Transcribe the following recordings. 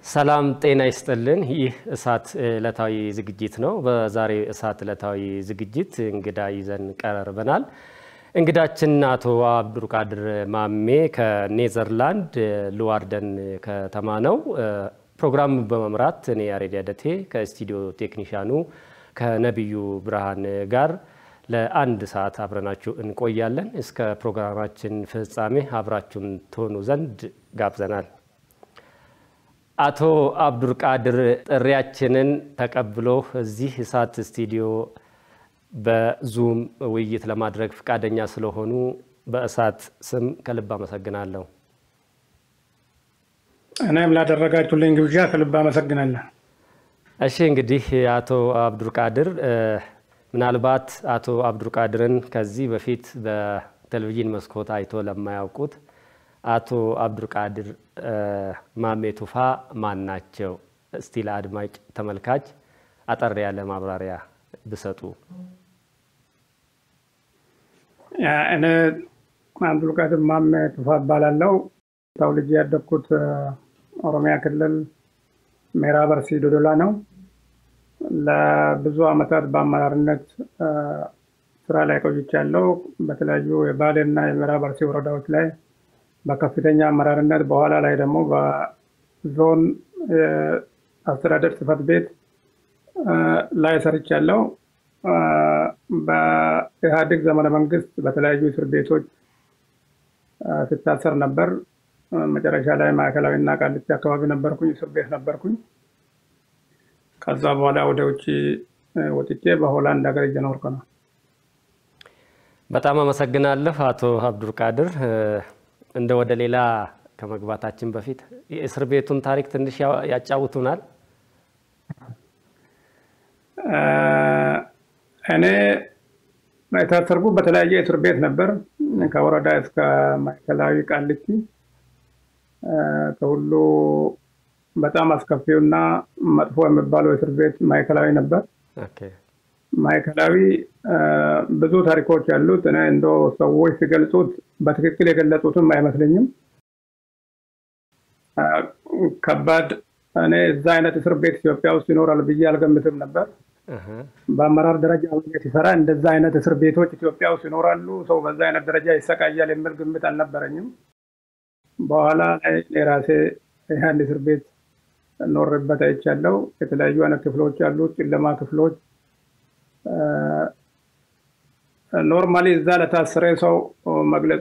ሰላም ጤና ይስጥልን። ይህ እሳት ዕለታዊ ዝግጅት ነው። በዛሬ እሳት ዕለታዊ ዝግጅት እንግዳ ይዘን ቀርበናል። እንግዳችን አቶ አብዱልቃድር ማሜ ከኔዘርላንድ ሉዋርደን ከተማ ነው። ፕሮግራሙ በመምራት እኔ ያሬድ ያደቴ ከስቱዲዮ ቴክኒሻኑ ከነቢዩ ብርሃን ጋር ለአንድ ሰዓት አብረናችሁ እንቆያለን። እስከ ፕሮግራማችን ፍጻሜ አብራችሁን ትሆኑ ዘንድ ጋብዘናል። አቶ አብዱልቃድር ጥሪያችንን ተቀብሎ እዚህ እሳት ስቱዲዮ በዙም ውይይት ለማድረግ ፈቃደኛ ስለሆኑ በእሳት ስም ከልብ አመሰግናለሁ። እኔም ላደረጋችሁልኝ ግብዣ ከልብ አመሰግናለሁ። እሺ እንግዲህ አቶ አብዱልቃድር ምናልባት አቶ አብዱልቃድርን ከዚህ በፊት በቴሌቪዥን መስኮት አይቶ ለማያውቁት አቶ አብዱልቃድር ማሜ ቱፋ ማን ናቸው? እስቲ ለአድማጭ ተመልካች አጠር ያለ ማብራሪያ ብሰጡ። እኔ አብዱልቃድር ማሜ ቱፋ እባላለሁ። ተወልጄ ያደግኩት ኦሮሚያ ክልል ምዕራብ አርሲ ዶዶላ ነው። ለብዙ ዓመታት በአመራርነት ስራ ላይ ቆይቻለሁ። በተለያዩ የባሌና የምዕራብ አርሲ ወረዳዎች ላይ በከፍተኛ አመራርነት በኋላ ላይ ደግሞ በዞን አስተዳደር ጽሕፈት ቤት ላይ ሰርቻለሁ። በኢህአዴግ ዘመነ መንግስት በተለያዩ እስር ቤቶች ስታሰር ነበር። መጨረሻ ላይ ማዕከላዊና ቃሊቲ አካባቢ ነበርኩኝ፣ እስር ቤት ነበርኩኝ። ከዛ በኋላ ወደ ውጭ ወጥቼ በሆላንድ ሀገር እየኖርኩ ነው። በጣም አመሰግናለሁ አቶ አብዱልቃድር። እንደ ወደ ሌላ ከመግባታችን በፊት የእስር ቤቱን ታሪክ ትንሽ ያጫውቱናል? እኔ የታሰርኩ በተለያየ እስር ቤት ነበር፣ ከወረዳ እስከ ማዕከላዊ ቃሊቲ። ከሁሉ በጣም አስከፊውና መጥፎ የሚባለው እስር ቤት ማዕከላዊ ነበር። ማዕከላዊ ብዙ ታሪኮች ያሉት እኔ እንደ ሰዎች ሲገልጹት በትክክል የገለጹትም አይመስለኝም። ከባድ እኔ እዛ አይነት እስር ቤት ኢትዮጵያ ውስጥ ይኖራል ብዬ አልገምትም ነበር። በአመራር ደረጃ ሲሰራ እንደዛ አይነት እስር ቤቶች ኢትዮጵያ ውስጥ ይኖራሉ፣ ሰው በዛ አይነት ደረጃ ይሰቃያል የሚል ግምት አልነበረኝም። በኋላ ላይ የራሴ አንድ እስር ቤት ኖርበት አይቻለሁ። የተለያዩ አይነት ክፍሎች አሉት፣ ጨለማ ክፍሎች ኖርማሊ እዛ ለታሰረ ሰው መግለጹ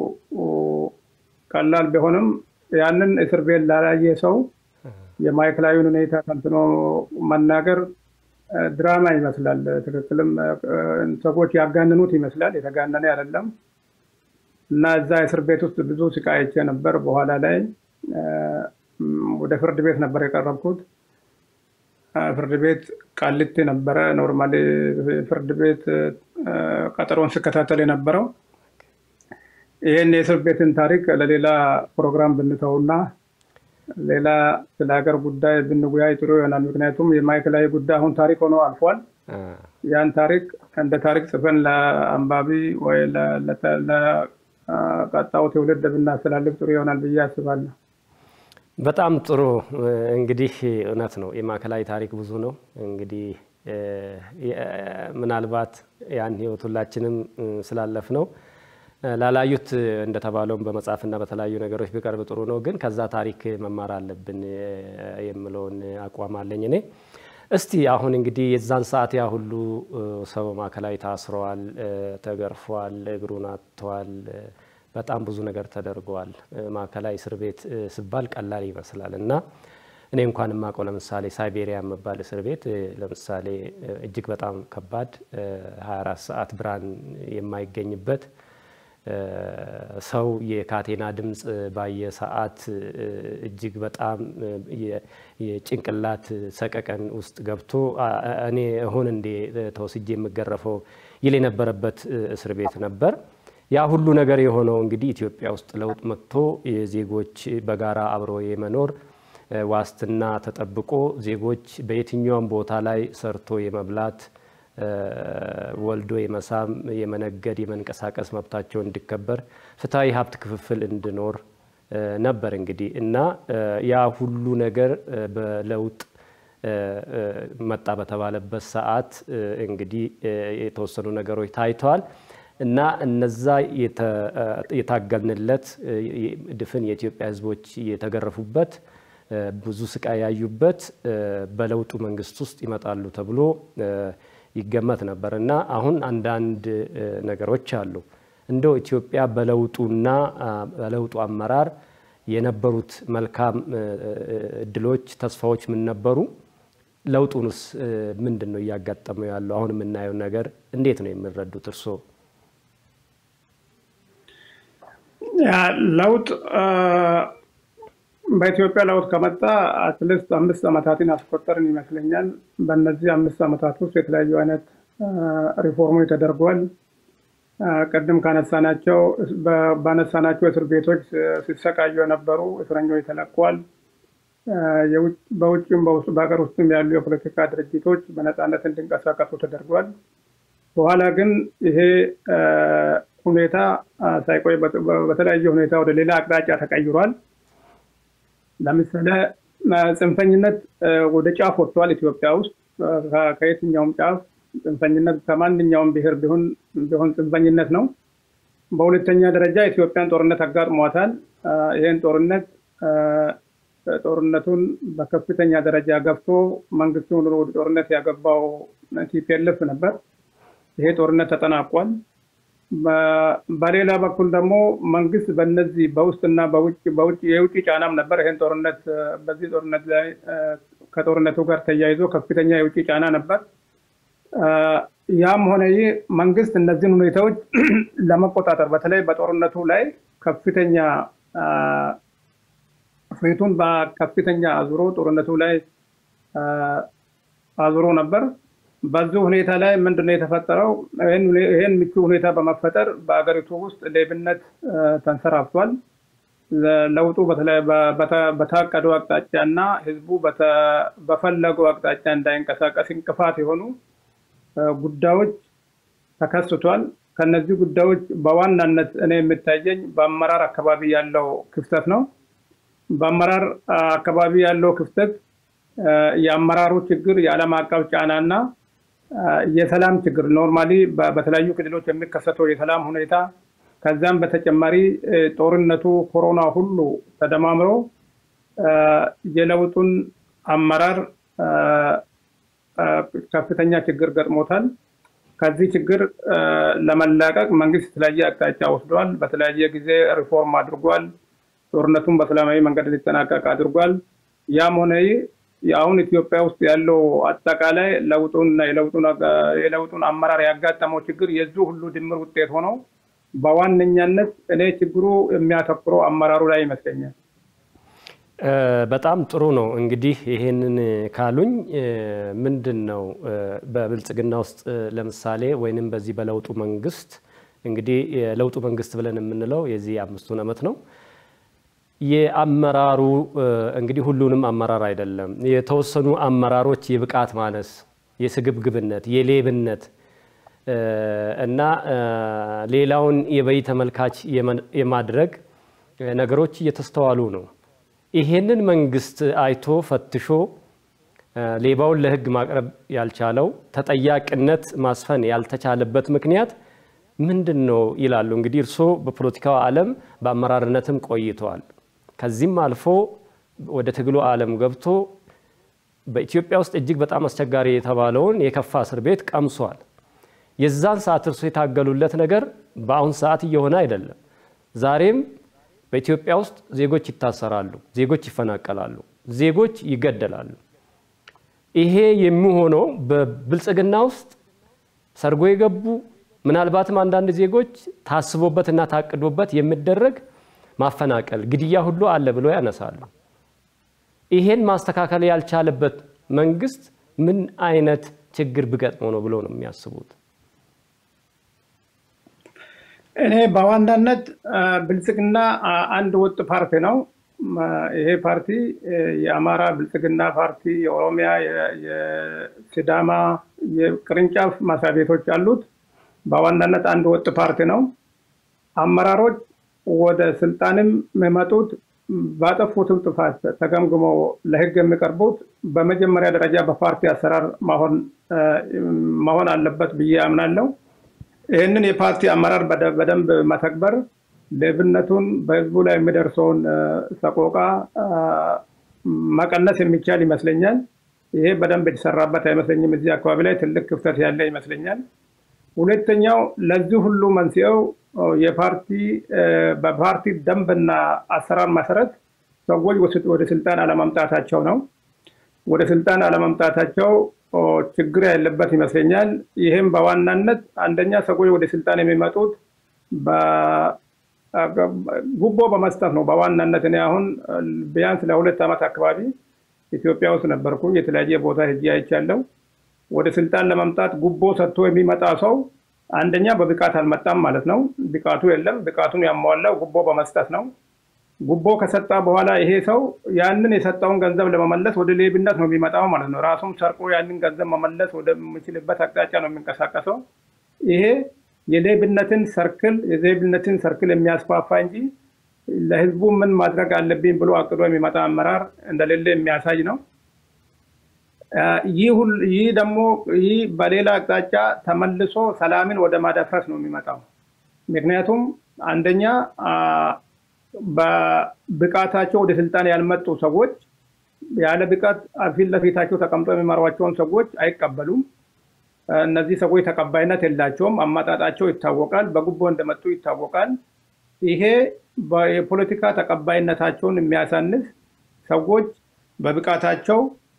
ቀላል ቢሆንም ያንን እስር ቤት ላላየ ሰው የማዕከላዊውን ሁኔታ ተንትኖ መናገር ድራማ ይመስላል። ትክክልም ሰዎች ያጋንኑት ይመስላል። የተጋነነ አይደለም እና እዛ እስር ቤት ውስጥ ብዙ ስቃይ አይቼ ነበር። በኋላ ላይ ወደ ፍርድ ቤት ነበር የቀረብኩት። ፍርድ ቤት ቃሊቲ ነበረ። ኖርማሊ ፍርድ ቤት ቀጠሮን ስከታተል የነበረው ይህን የእስር ቤትን ታሪክ ለሌላ ፕሮግራም ብንተውና ሌላ ስለ ሀገር ጉዳይ ብንጉያይ ጥሩ ይሆናል። ምክንያቱም የማዕከላዊ ጉዳይ አሁን ታሪክ ሆኖ አልፏል። ያን ታሪክ እንደ ታሪክ ጽፈን ለአንባቢ ወይ ለቀጣው ትውልድ ብናስተላልፍ ጥሩ ይሆናል ብዬ አስባለሁ። በጣም ጥሩ። እንግዲህ እውነት ነው፣ የማዕከላዊ ታሪክ ብዙ ነው። እንግዲህ ምናልባት ያን ህይወት ሁላችንም ስላለፍ ነው ላላዩት እንደተባለውም በመጽሐፍና በተለያዩ ነገሮች ቢቀርብ ጥሩ ነው። ግን ከዛ ታሪክ መማር አለብን የምለውን አቋም አለኝ እኔ። እስቲ አሁን እንግዲህ የዛን ሰዓት ያ ሁሉ ሰው ማዕከላዊ ታስረዋል፣ ተገርፏል፣ እግሩን አጥተዋል፣ በጣም ብዙ ነገር ተደርገዋል። ማዕከላዊ እስር ቤት ሲባል ቀላል ይመስላል እና እኔ እንኳን የማውቀው ለምሳሌ ሳይቤሪያ የሚባል እስር ቤት ለምሳሌ እጅግ በጣም ከባድ 24 ሰዓት ብርሃን የማይገኝበት ሰው የካቴና ድምፅ ባየ ሰዓት እጅግ በጣም የጭንቅላት ሰቀቀን ውስጥ ገብቶ እኔ እሁን እንዴ ተወስጄ የምገረፈው ይል የነበረበት እስር ቤት ነበር። ያ ሁሉ ነገር የሆነው እንግዲህ ኢትዮጵያ ውስጥ ለውጥ መጥቶ የዜጎች በጋራ አብሮ የመኖር ዋስትና ተጠብቆ ዜጎች በየትኛውም ቦታ ላይ ሰርቶ የመብላት ወልዶ የመሳም የመነገድ የመንቀሳቀስ መብታቸው እንዲከበር ፍትሐዊ ሀብት ክፍፍል እንዲኖር ነበር እንግዲህ እና ያ ሁሉ ነገር በለውጥ መጣ በተባለበት ሰዓት እንግዲህ የተወሰኑ ነገሮች ታይተዋል እና እነዛ የታገልንለት ድፍን የኢትዮጵያ ሕዝቦች የተገረፉበት ብዙ ስቃይ ያዩበት በለውጡ መንግስት ውስጥ ይመጣሉ ተብሎ ይገመት ነበር እና አሁን አንዳንድ ነገሮች አሉ። እንደው ኢትዮጵያ በለውጡና በለውጡ አመራር የነበሩት መልካም እድሎች፣ ተስፋዎች ምን ነበሩ? ለውጡንስ ምንድን ነው እያጋጠመው ያለው? አሁን የምናየው ነገር እንዴት ነው የሚረዱት እርስዎ? ለውጥ በኢትዮጵያ ለውጥ ከመጣ አትሊስት አምስት ዓመታትን አስቆጠርን ይመስለኛል። በእነዚህ አምስት ዓመታት ውስጥ የተለያዩ አይነት ሪፎርሞች ተደርጓል። ቅድም ካነሳናቸው ባነሳናቸው እስር ቤቶች ሲሰቃዩ የነበሩ እስረኞች ተለቋል። በውጭም በሀገር ውስጥም ያሉ የፖለቲካ ድርጅቶች በነፃነት እንዲንቀሳቀሱ ተደርጓል። በኋላ ግን ይሄ ሁኔታ ሳይቆይ በተለያየ ሁኔታ ወደ ሌላ አቅጣጫ ተቀይሯል። ለምሳሌ ጽንፈኝነት ወደ ጫፍ ወጥቷል። ኢትዮጵያ ውስጥ ከየትኛውም ጫፍ ጽንፈኝነት ከማንኛውም ብሔር ቢሆን ቢሆን ጽንፈኝነት ነው። በሁለተኛ ደረጃ ኢትዮጵያን ጦርነት አጋጥሟታል። ይህን ጦርነት ጦርነቱን በከፍተኛ ደረጃ ገብቶ መንግስቱን ወደ ጦርነት ያገባው ቲፒኤልኤፍ ነበር። ይሄ ጦርነት ተጠናቋል። በሌላ በኩል ደግሞ መንግስት በነዚህ በውስጥና በውጭ በውጭ የውጭ ጫናም ነበር። ይህን ጦርነት በዚህ ጦርነት ላይ ከጦርነቱ ጋር ተያይዞ ከፍተኛ የውጭ ጫና ነበር። ያም ሆነ ይህ መንግስት እነዚህን ሁኔታዎች ለመቆጣጠር በተለይ በጦርነቱ ላይ ከፍተኛ ፊቱን በከፍተኛ አዙሮ ጦርነቱ ላይ አዙሮ ነበር። በዚህ ሁኔታ ላይ ምንድነው የተፈጠረው? ይህን ምቹ ሁኔታ በመፈጠር በአገሪቱ ውስጥ ሌብነት ተንሰራፍቷል። ለውጡ በታቀደው አቅጣጫ እና ህዝቡ በፈለገው አቅጣጫ እንዳይንቀሳቀስ እንቅፋት የሆኑ ጉዳዮች ተከስቷል። ከነዚህ ጉዳዮች በዋናነት እኔ የሚታየኝ በአመራር አካባቢ ያለው ክፍተት ነው። በአመራር አካባቢ ያለው ክፍተት የአመራሩ ችግር፣ የዓለም አቀፍ ጫና እና የሰላም ችግር ኖርማሊ በተለያዩ ክልሎች የሚከሰተው የሰላም ሁኔታ ከዛም በተጨማሪ ጦርነቱ፣ ኮሮና ሁሉ ተደማምሮ የለውጡን አመራር ከፍተኛ ችግር ገጥሞታል። ከዚህ ችግር ለመላቀቅ መንግስት የተለያየ አቅጣጫ ወስዷል። በተለያየ ጊዜ ሪፎርም አድርጓል። ጦርነቱን በሰላማዊ መንገድ ሊጠናቀቅ አድርጓል። ያም ሆነ አሁን ኢትዮጵያ ውስጥ ያለው አጠቃላይ ለውጡንና የለውጡን አመራር ያጋጠመው ችግር የዚሁ ሁሉ ድምር ውጤት ሆነው በዋነኛነት እኔ ችግሩ የሚያተኩረው አመራሩ ላይ ይመስለኛል። በጣም ጥሩ ነው። እንግዲህ ይሄንን ካሉኝ ምንድን ነው በብልጽግና ውስጥ ለምሳሌ ወይንም በዚህ በለውጡ መንግስት እንግዲህ የለውጡ መንግስት ብለን የምንለው የዚህ አምስቱን ዓመት ነው። የአመራሩ እንግዲህ ሁሉንም አመራር አይደለም። የተወሰኑ አመራሮች የብቃት ማነስ፣ የስግብግብነት፣ የሌብነት እና ሌላውን የበይ ተመልካች የማድረግ ነገሮች እየተስተዋሉ ነው። ይሄንን መንግስት አይቶ ፈትሾ ሌባውን ለሕግ ማቅረብ ያልቻለው ተጠያቂነት ማስፈን ያልተቻለበት ምክንያት ምንድን ነው ይላሉ። እንግዲህ እርስዎ በፖለቲካው ዓለም በአመራርነትም ቆይተዋል። ከዚህም አልፎ ወደ ትግሉ ዓለም ገብቶ በኢትዮጵያ ውስጥ እጅግ በጣም አስቸጋሪ የተባለውን የከፋ እስር ቤት ቀምሷል። የዛን ሰዓት እርሶ የታገሉለት ነገር በአሁን ሰዓት እየሆነ አይደለም። ዛሬም በኢትዮጵያ ውስጥ ዜጎች ይታሰራሉ፣ ዜጎች ይፈናቀላሉ፣ ዜጎች ይገደላሉ። ይሄ የሚሆነው በብልጽግና ውስጥ ሰርጎ የገቡ ምናልባትም አንዳንድ ዜጎች ታስቦበትና ታቅዶበት የሚደረግ ማፈናቀል፣ ግድያ ሁሉ አለ ብሎ ያነሳሉ። ይሄን ማስተካከል ያልቻለበት መንግስት ምን አይነት ችግር ቢገጥመው ነው ብሎ ነው የሚያስቡት? እኔ በዋናነት ብልጽግና አንድ ወጥ ፓርቲ ነው። ይሄ ፓርቲ የአማራ ብልጽግና ፓርቲ፣ የኦሮሚያ፣ የሲዳማ የቅርንጫፍ መስሪያ ቤቶች አሉት። በዋናነት አንድ ወጥ ፓርቲ ነው። አመራሮች ወደ ስልጣንም የመጡት ባጠፉትም ጥፋት ተገምግሞ ለህግ የሚቀርቡት በመጀመሪያ ደረጃ በፓርቲ አሰራር መሆን አለበት ብዬ አምናለሁ። ይህንን የፓርቲ አመራር በደንብ መተግበር ሌብነቱን በህዝቡ ላይ የሚደርሰውን ሰቆቃ መቀነስ የሚቻል ይመስለኛል። ይሄ በደንብ የተሰራበት አይመስለኝም። እዚህ አካባቢ ላይ ትልቅ ክፍተት ያለ ይመስለኛል። ሁለተኛው ለዚህ ሁሉ መንስኤው የፓርቲ በፓርቲ ደንብና አሰራር መሰረት ሰዎች ወደ ስልጣን አለመምጣታቸው ነው። ወደ ስልጣን አለመምጣታቸው ችግር ያለበት ይመስለኛል። ይህም በዋናነት አንደኛ ሰዎች ወደ ስልጣን የሚመጡት ጉቦ በመስጠት ነው። በዋናነት እኔ አሁን ቢያንስ ለሁለት ዓመት አካባቢ ኢትዮጵያ ውስጥ ነበርኩኝ። የተለያየ ቦታ ሄጄ አይቻለሁ። ወደ ስልጣን ለመምጣት ጉቦ ሰጥቶ የሚመጣ ሰው አንደኛ በብቃት አልመጣም ማለት ነው። ብቃቱ የለም። ብቃቱን ያሟላው ጉቦ በመስጠት ነው። ጉቦ ከሰጣ በኋላ ይሄ ሰው ያንን የሰጠውን ገንዘብ ለመመለስ ወደ ሌብነት ነው የሚመጣው ማለት ነው። ራሱም ሰርቆ ያንን ገንዘብ መመለስ ወደሚችልበት አቅጣጫ ነው የሚንቀሳቀሰው። ይሄ የሌብነትን ሰርክል የሌብነትን ሰርክል የሚያስፋፋ እንጂ ለህዝቡ ምን ማድረግ አለብኝ ብሎ አቅዶ የሚመጣ አመራር እንደሌለ የሚያሳይ ነው። ይህ ደግሞ ይህ በሌላ አቅጣጫ ተመልሶ ሰላምን ወደ ማደፍረስ ነው የሚመጣው። ምክንያቱም አንደኛ በብቃታቸው ወደ ስልጣን ያልመጡ ሰዎች ያለ ብቃት ፊት ለፊታቸው ተቀምጦ የሚመሯቸውን ሰዎች አይቀበሉም። እነዚህ ሰዎች ተቀባይነት የላቸውም። አመጣጣቸው ይታወቃል። በጉቦ እንደመጡ ይታወቃል። ይሄ የፖለቲካ ተቀባይነታቸውን የሚያሳንስ ሰዎች በብቃታቸው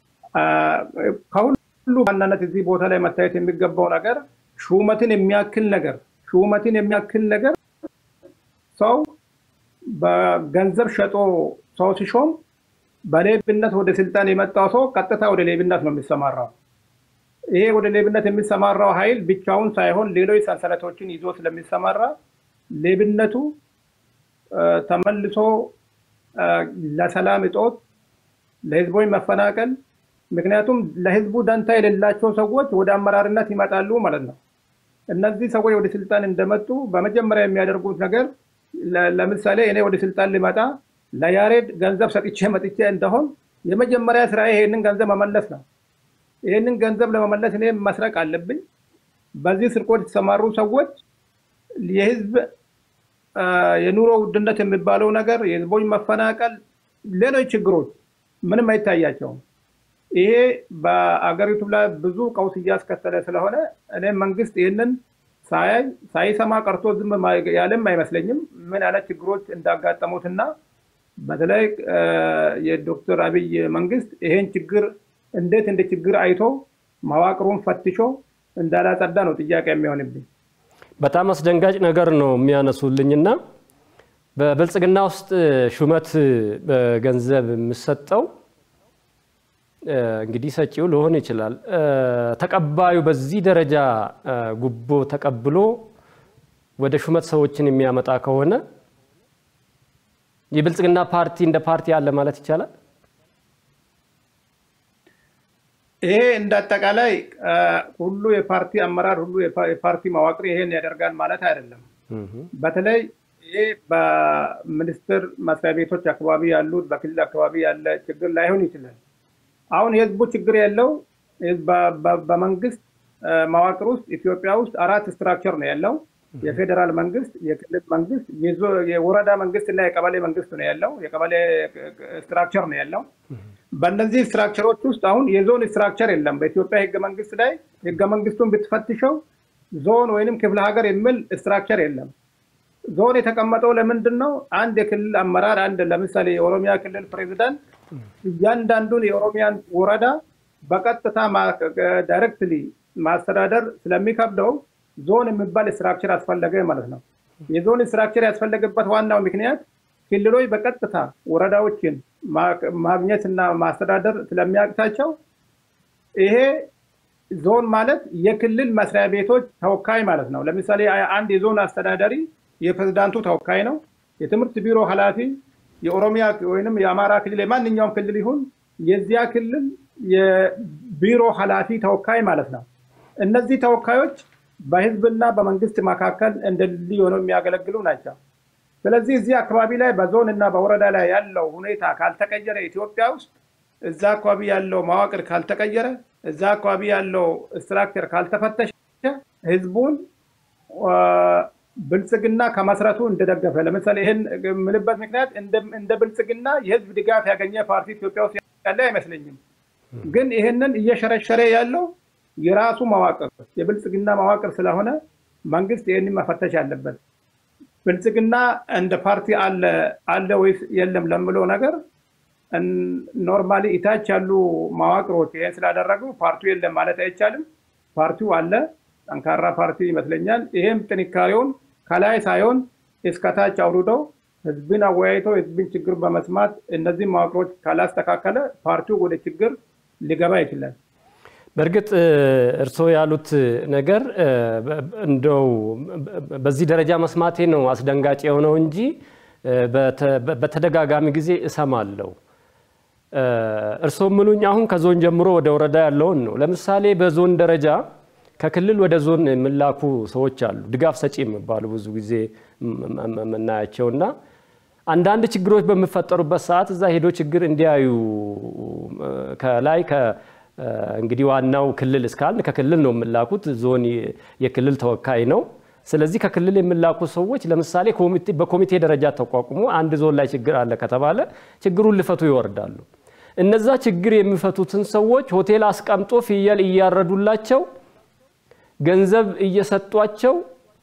ከሁሉ ዋናነት እዚህ ቦታ ላይ መታየት የሚገባው ነገር ሹመትን የሚያክል ነገር ሹመትን የሚያክል ነገር ሰው በገንዘብ ሸጦ ሰው ሲሾም በሌብነት ወደ ስልጣን የመጣው ሰው ቀጥታ ወደ ሌብነት ነው የሚሰማራው። ይሄ ወደ ሌብነት የሚሰማራው ኃይል ብቻውን ሳይሆን ሌሎች ሰንሰለቶችን ይዞ ስለሚሰማራ ሌብነቱ ተመልሶ ለሰላም እጦት፣ ለህዝቦች መፈናቀል ምክንያቱም ለህዝቡ ደንታ የሌላቸው ሰዎች ወደ አመራርነት ይመጣሉ ማለት ነው። እነዚህ ሰዎች ወደ ስልጣን እንደመጡ በመጀመሪያ የሚያደርጉት ነገር ለምሳሌ እኔ ወደ ስልጣን ልመጣ ለያሬድ ገንዘብ ሰጥቼ መጥቼ እንደሆን የመጀመሪያ ስራ ይሄንን ገንዘብ መመለስ ነው። ይህንን ገንዘብ ለመመለስ እኔ መስረቅ አለብኝ። በዚህ ስርቆት የተሰማሩ ሰዎች የህዝብ የኑሮ ውድነት የሚባለው ነገር፣ የህዝቦች መፈናቀል፣ ሌሎች ችግሮች ምንም አይታያቸውም። ይሄ በአገሪቱ ላይ ብዙ ቀውስ እያስከተለ ስለሆነ እኔ መንግስት ይህንን ሳያይ ሳይሰማ ቀርቶ ዝም ያለም አይመስለኝም። ምን አይነት ችግሮች እንዳጋጠሙትና በተለይ የዶክተር አብይ መንግስት ይሄን ችግር እንዴት እንደ ችግር አይቶ መዋቅሩን ፈትሾ እንዳላጸዳ ነው ጥያቄ የሚሆንብኝ። በጣም አስደንጋጭ ነገር ነው የሚያነሱልኝና በብልጽግና ውስጥ ሹመት በገንዘብ የሚሰጠው እንግዲህ ሰጪው ሊሆን ይችላል። ተቀባዩ በዚህ ደረጃ ጉቦ ተቀብሎ ወደ ሹመት ሰዎችን የሚያመጣ ከሆነ የብልጽግና ፓርቲ እንደ ፓርቲ አለ ማለት ይቻላል። ይሄ እንደ አጠቃላይ ሁሉ የፓርቲ አመራር ሁሉ የፓርቲ መዋቅር ይሄን ያደርጋል ማለት አይደለም። በተለይ ይሄ በሚኒስቴር መስሪያ ቤቶች አካባቢ ያሉት በክልል አካባቢ ያለ ችግር ላይሆን ይችላል። አሁን የህዝቡ ችግር ያለው በመንግስት መዋቅር ውስጥ ኢትዮጵያ ውስጥ አራት ስትራክቸር ነው ያለው። የፌዴራል መንግስት፣ የክልል መንግስት፣ የወረዳ መንግስት እና የቀበሌ መንግስት ነው ያለው። የቀበሌ ስትራክቸር ነው ያለው። በእነዚህ ስትራክቸሮች ውስጥ አሁን የዞን ስትራክቸር የለም። በኢትዮጵያ ህገ መንግስት ላይ ህገ መንግስቱን ብትፈትሸው ዞን ወይንም ክፍለ ሀገር የሚል ስትራክቸር የለም። ዞን የተቀመጠው ለምንድን ነው? አንድ የክልል አመራር አንድ ለምሳሌ የኦሮሚያ ክልል ፕሬዚዳንት እያንዳንዱን የኦሮሚያን ወረዳ በቀጥታ ዳይሬክትሊ ማስተዳደር ስለሚከብደው ዞን የሚባል ስትራክቸር አስፈለገ ማለት ነው። የዞን ስትራክቸር ያስፈለገበት ዋናው ምክንያት ክልሎች በቀጥታ ወረዳዎችን ማግኘት እና ማስተዳደር ስለሚያቅታቸው ይሄ ዞን ማለት የክልል መስሪያ ቤቶች ተወካይ ማለት ነው። ለምሳሌ አንድ የዞን አስተዳዳሪ የፕሬዝዳንቱ ተወካይ ነው። የትምህርት ቢሮ ኃላፊ የኦሮሚያ ወይም የአማራ ክልል የማንኛውም ክልል ይሁን የዚያ ክልል የቢሮ ኃላፊ ተወካይ ማለት ነው። እነዚህ ተወካዮች በህዝብና በመንግስት መካከል እንደ ድልድይ ሆነው የሚያገለግሉ ናቸው። ስለዚህ እዚህ አካባቢ ላይ በዞን እና በወረዳ ላይ ያለው ሁኔታ ካልተቀየረ ኢትዮጵያ ውስጥ እዛ አካባቢ ያለው መዋቅር ካልተቀየረ እዛ አካባቢ ያለው ስትራክቸር ካልተፈተሸ ህዝቡን ብልጽግና ከመስረቱ እንደደገፈ ለምሳሌ ይህን የምልበት ምክንያት እንደ ብልጽግና የህዝብ ድጋፍ ያገኘ ፓርቲ ኢትዮጵያ ውስጥ ያለ አይመስለኝም። ግን ይህንን እየሸረሸረ ያለው የራሱ መዋቅር የብልጽግና መዋቅር ስለሆነ መንግስት ይህንን መፈተሽ አለበት። ብልጽግና እንደ ፓርቲ አለ አለ ወይስ የለም ለምለው ነገር ኖርማሊ ኢታች ያሉ መዋቅሮች ይህን ስላደረጉ ፓርቲው የለም ማለት አይቻልም። ፓርቲው አለ፣ ጠንካራ ፓርቲ ይመስለኛል። ይህም ጥንካሬውን ከላይ ሳይሆን እስከታች አውርደው ህዝብን አወያይተው ህዝብን ችግር በመስማት እነዚህ መዋቅሮች ካላስተካከለ ፓርቲው ወደ ችግር ሊገባ ይችላል። በእርግጥ እርስዎ ያሉት ነገር እንደው በዚህ ደረጃ መስማቴ ነው አስደንጋጭ የሆነው እንጂ በተደጋጋሚ ጊዜ እሰማለሁ። እርስዎ ምሉኝ አሁን ከዞን ጀምሮ ወደ ወረዳ ያለውን ነው። ለምሳሌ በዞን ደረጃ ከክልል ወደ ዞን የሚላኩ ሰዎች አሉ፣ ድጋፍ ሰጪ የሚባሉ ብዙ ጊዜ የምናያቸው እና አንዳንድ ችግሮች በሚፈጠሩበት ሰዓት እዛ ሄዶ ችግር እንዲያዩ ከላይ እንግዲህ ዋናው ክልል እስካልን ከክልል ነው የሚላኩት። ዞን የክልል ተወካይ ነው። ስለዚህ ከክልል የሚላኩ ሰዎች ለምሳሌ በኮሚቴ ደረጃ ተቋቁሞ አንድ ዞን ላይ ችግር አለ ከተባለ ችግሩን ሊፈቱ ይወርዳሉ። እነዛ ችግር የሚፈቱትን ሰዎች ሆቴል አስቀምጦ ፍየል እያረዱላቸው ገንዘብ እየሰጧቸው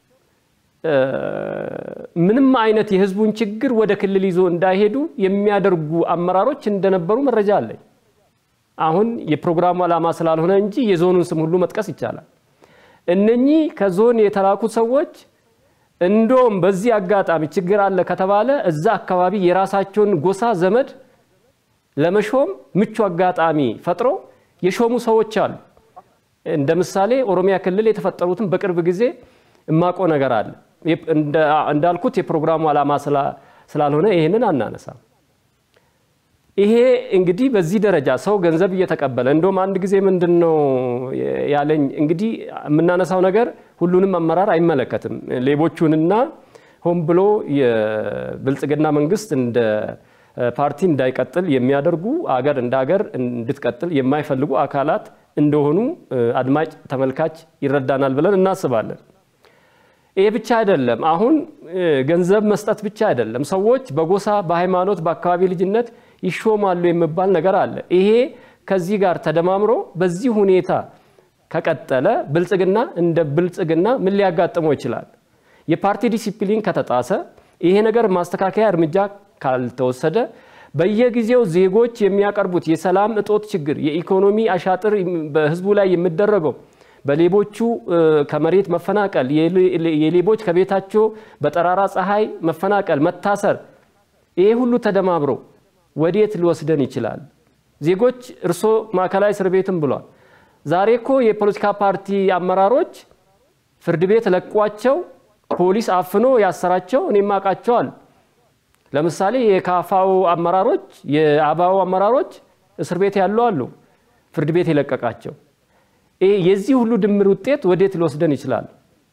ምንም አይነት የህዝቡን ችግር ወደ ክልል ይዞ እንዳይሄዱ የሚያደርጉ አመራሮች እንደነበሩ መረጃ አለኝ። አሁን የፕሮግራሙ ዓላማ ስላልሆነ እንጂ የዞኑን ስም ሁሉ መጥቀስ ይቻላል። እነኚህ ከዞን የተላኩ ሰዎች እንደውም በዚህ አጋጣሚ ችግር አለ ከተባለ እዛ አካባቢ የራሳቸውን ጎሳ ዘመድ ለመሾም ምቹ አጋጣሚ ፈጥሮ የሾሙ ሰዎች አሉ። እንደ ምሳሌ ኦሮሚያ ክልል የተፈጠሩትን በቅርብ ጊዜ እማቆ ነገር አለ። እንዳልኩት የፕሮግራሙ ዓላማ ስላልሆነ ይህንን አናነሳም። ይሄ እንግዲህ በዚህ ደረጃ ሰው ገንዘብ እየተቀበለ እንደውም አንድ ጊዜ ምንድን ነው ያለኝ፣ እንግዲህ የምናነሳው ነገር ሁሉንም አመራር አይመለከትም። ሌቦቹንና ሆን ብሎ የብልጽግና መንግስት እንደ ፓርቲ እንዳይቀጥል የሚያደርጉ አገር እንደ አገር እንድትቀጥል የማይፈልጉ አካላት እንደሆኑ አድማጭ ተመልካች ይረዳናል ብለን እናስባለን። ይሄ ብቻ አይደለም። አሁን ገንዘብ መስጠት ብቻ አይደለም። ሰዎች በጎሳ በሃይማኖት፣ በአካባቢ ልጅነት ይሾማሉ የሚባል ነገር አለ። ይሄ ከዚህ ጋር ተደማምሮ በዚህ ሁኔታ ከቀጠለ ብልጽግና እንደ ብልጽግና ምን ሊያጋጥመው ይችላል? የፓርቲ ዲሲፕሊን ከተጣሰ፣ ይሄ ነገር ማስተካከያ እርምጃ ካልተወሰደ በየጊዜው ዜጎች የሚያቀርቡት የሰላም እጦት ችግር፣ የኢኮኖሚ አሻጥር በህዝቡ ላይ የሚደረገው በሌቦቹ ከመሬት መፈናቀል፣ የሌቦች ከቤታቸው በጠራራ ፀሐይ መፈናቀል፣ መታሰር፣ ይሄ ሁሉ ተደማምሮ ወዴት ሊወስደን ይችላል? ዜጎች እርሶ ማዕከላዊ እስር ቤትም ብሏል። ዛሬ እኮ የፖለቲካ ፓርቲ አመራሮች ፍርድ ቤት ለቋቸው ፖሊስ አፍኖ ያሰራቸው እኔም አውቃቸዋል። ለምሳሌ የካፋው አመራሮች የአባው አመራሮች እስር ቤት ያሉ አሉ፣ ፍርድ ቤት የለቀቃቸው። የዚህ ሁሉ ድምር ውጤት ወዴት ሊወስደን ይችላል?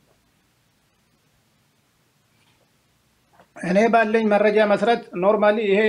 እኔ ባለኝ መረጃ መሰረት ኖርማሊ ይሄ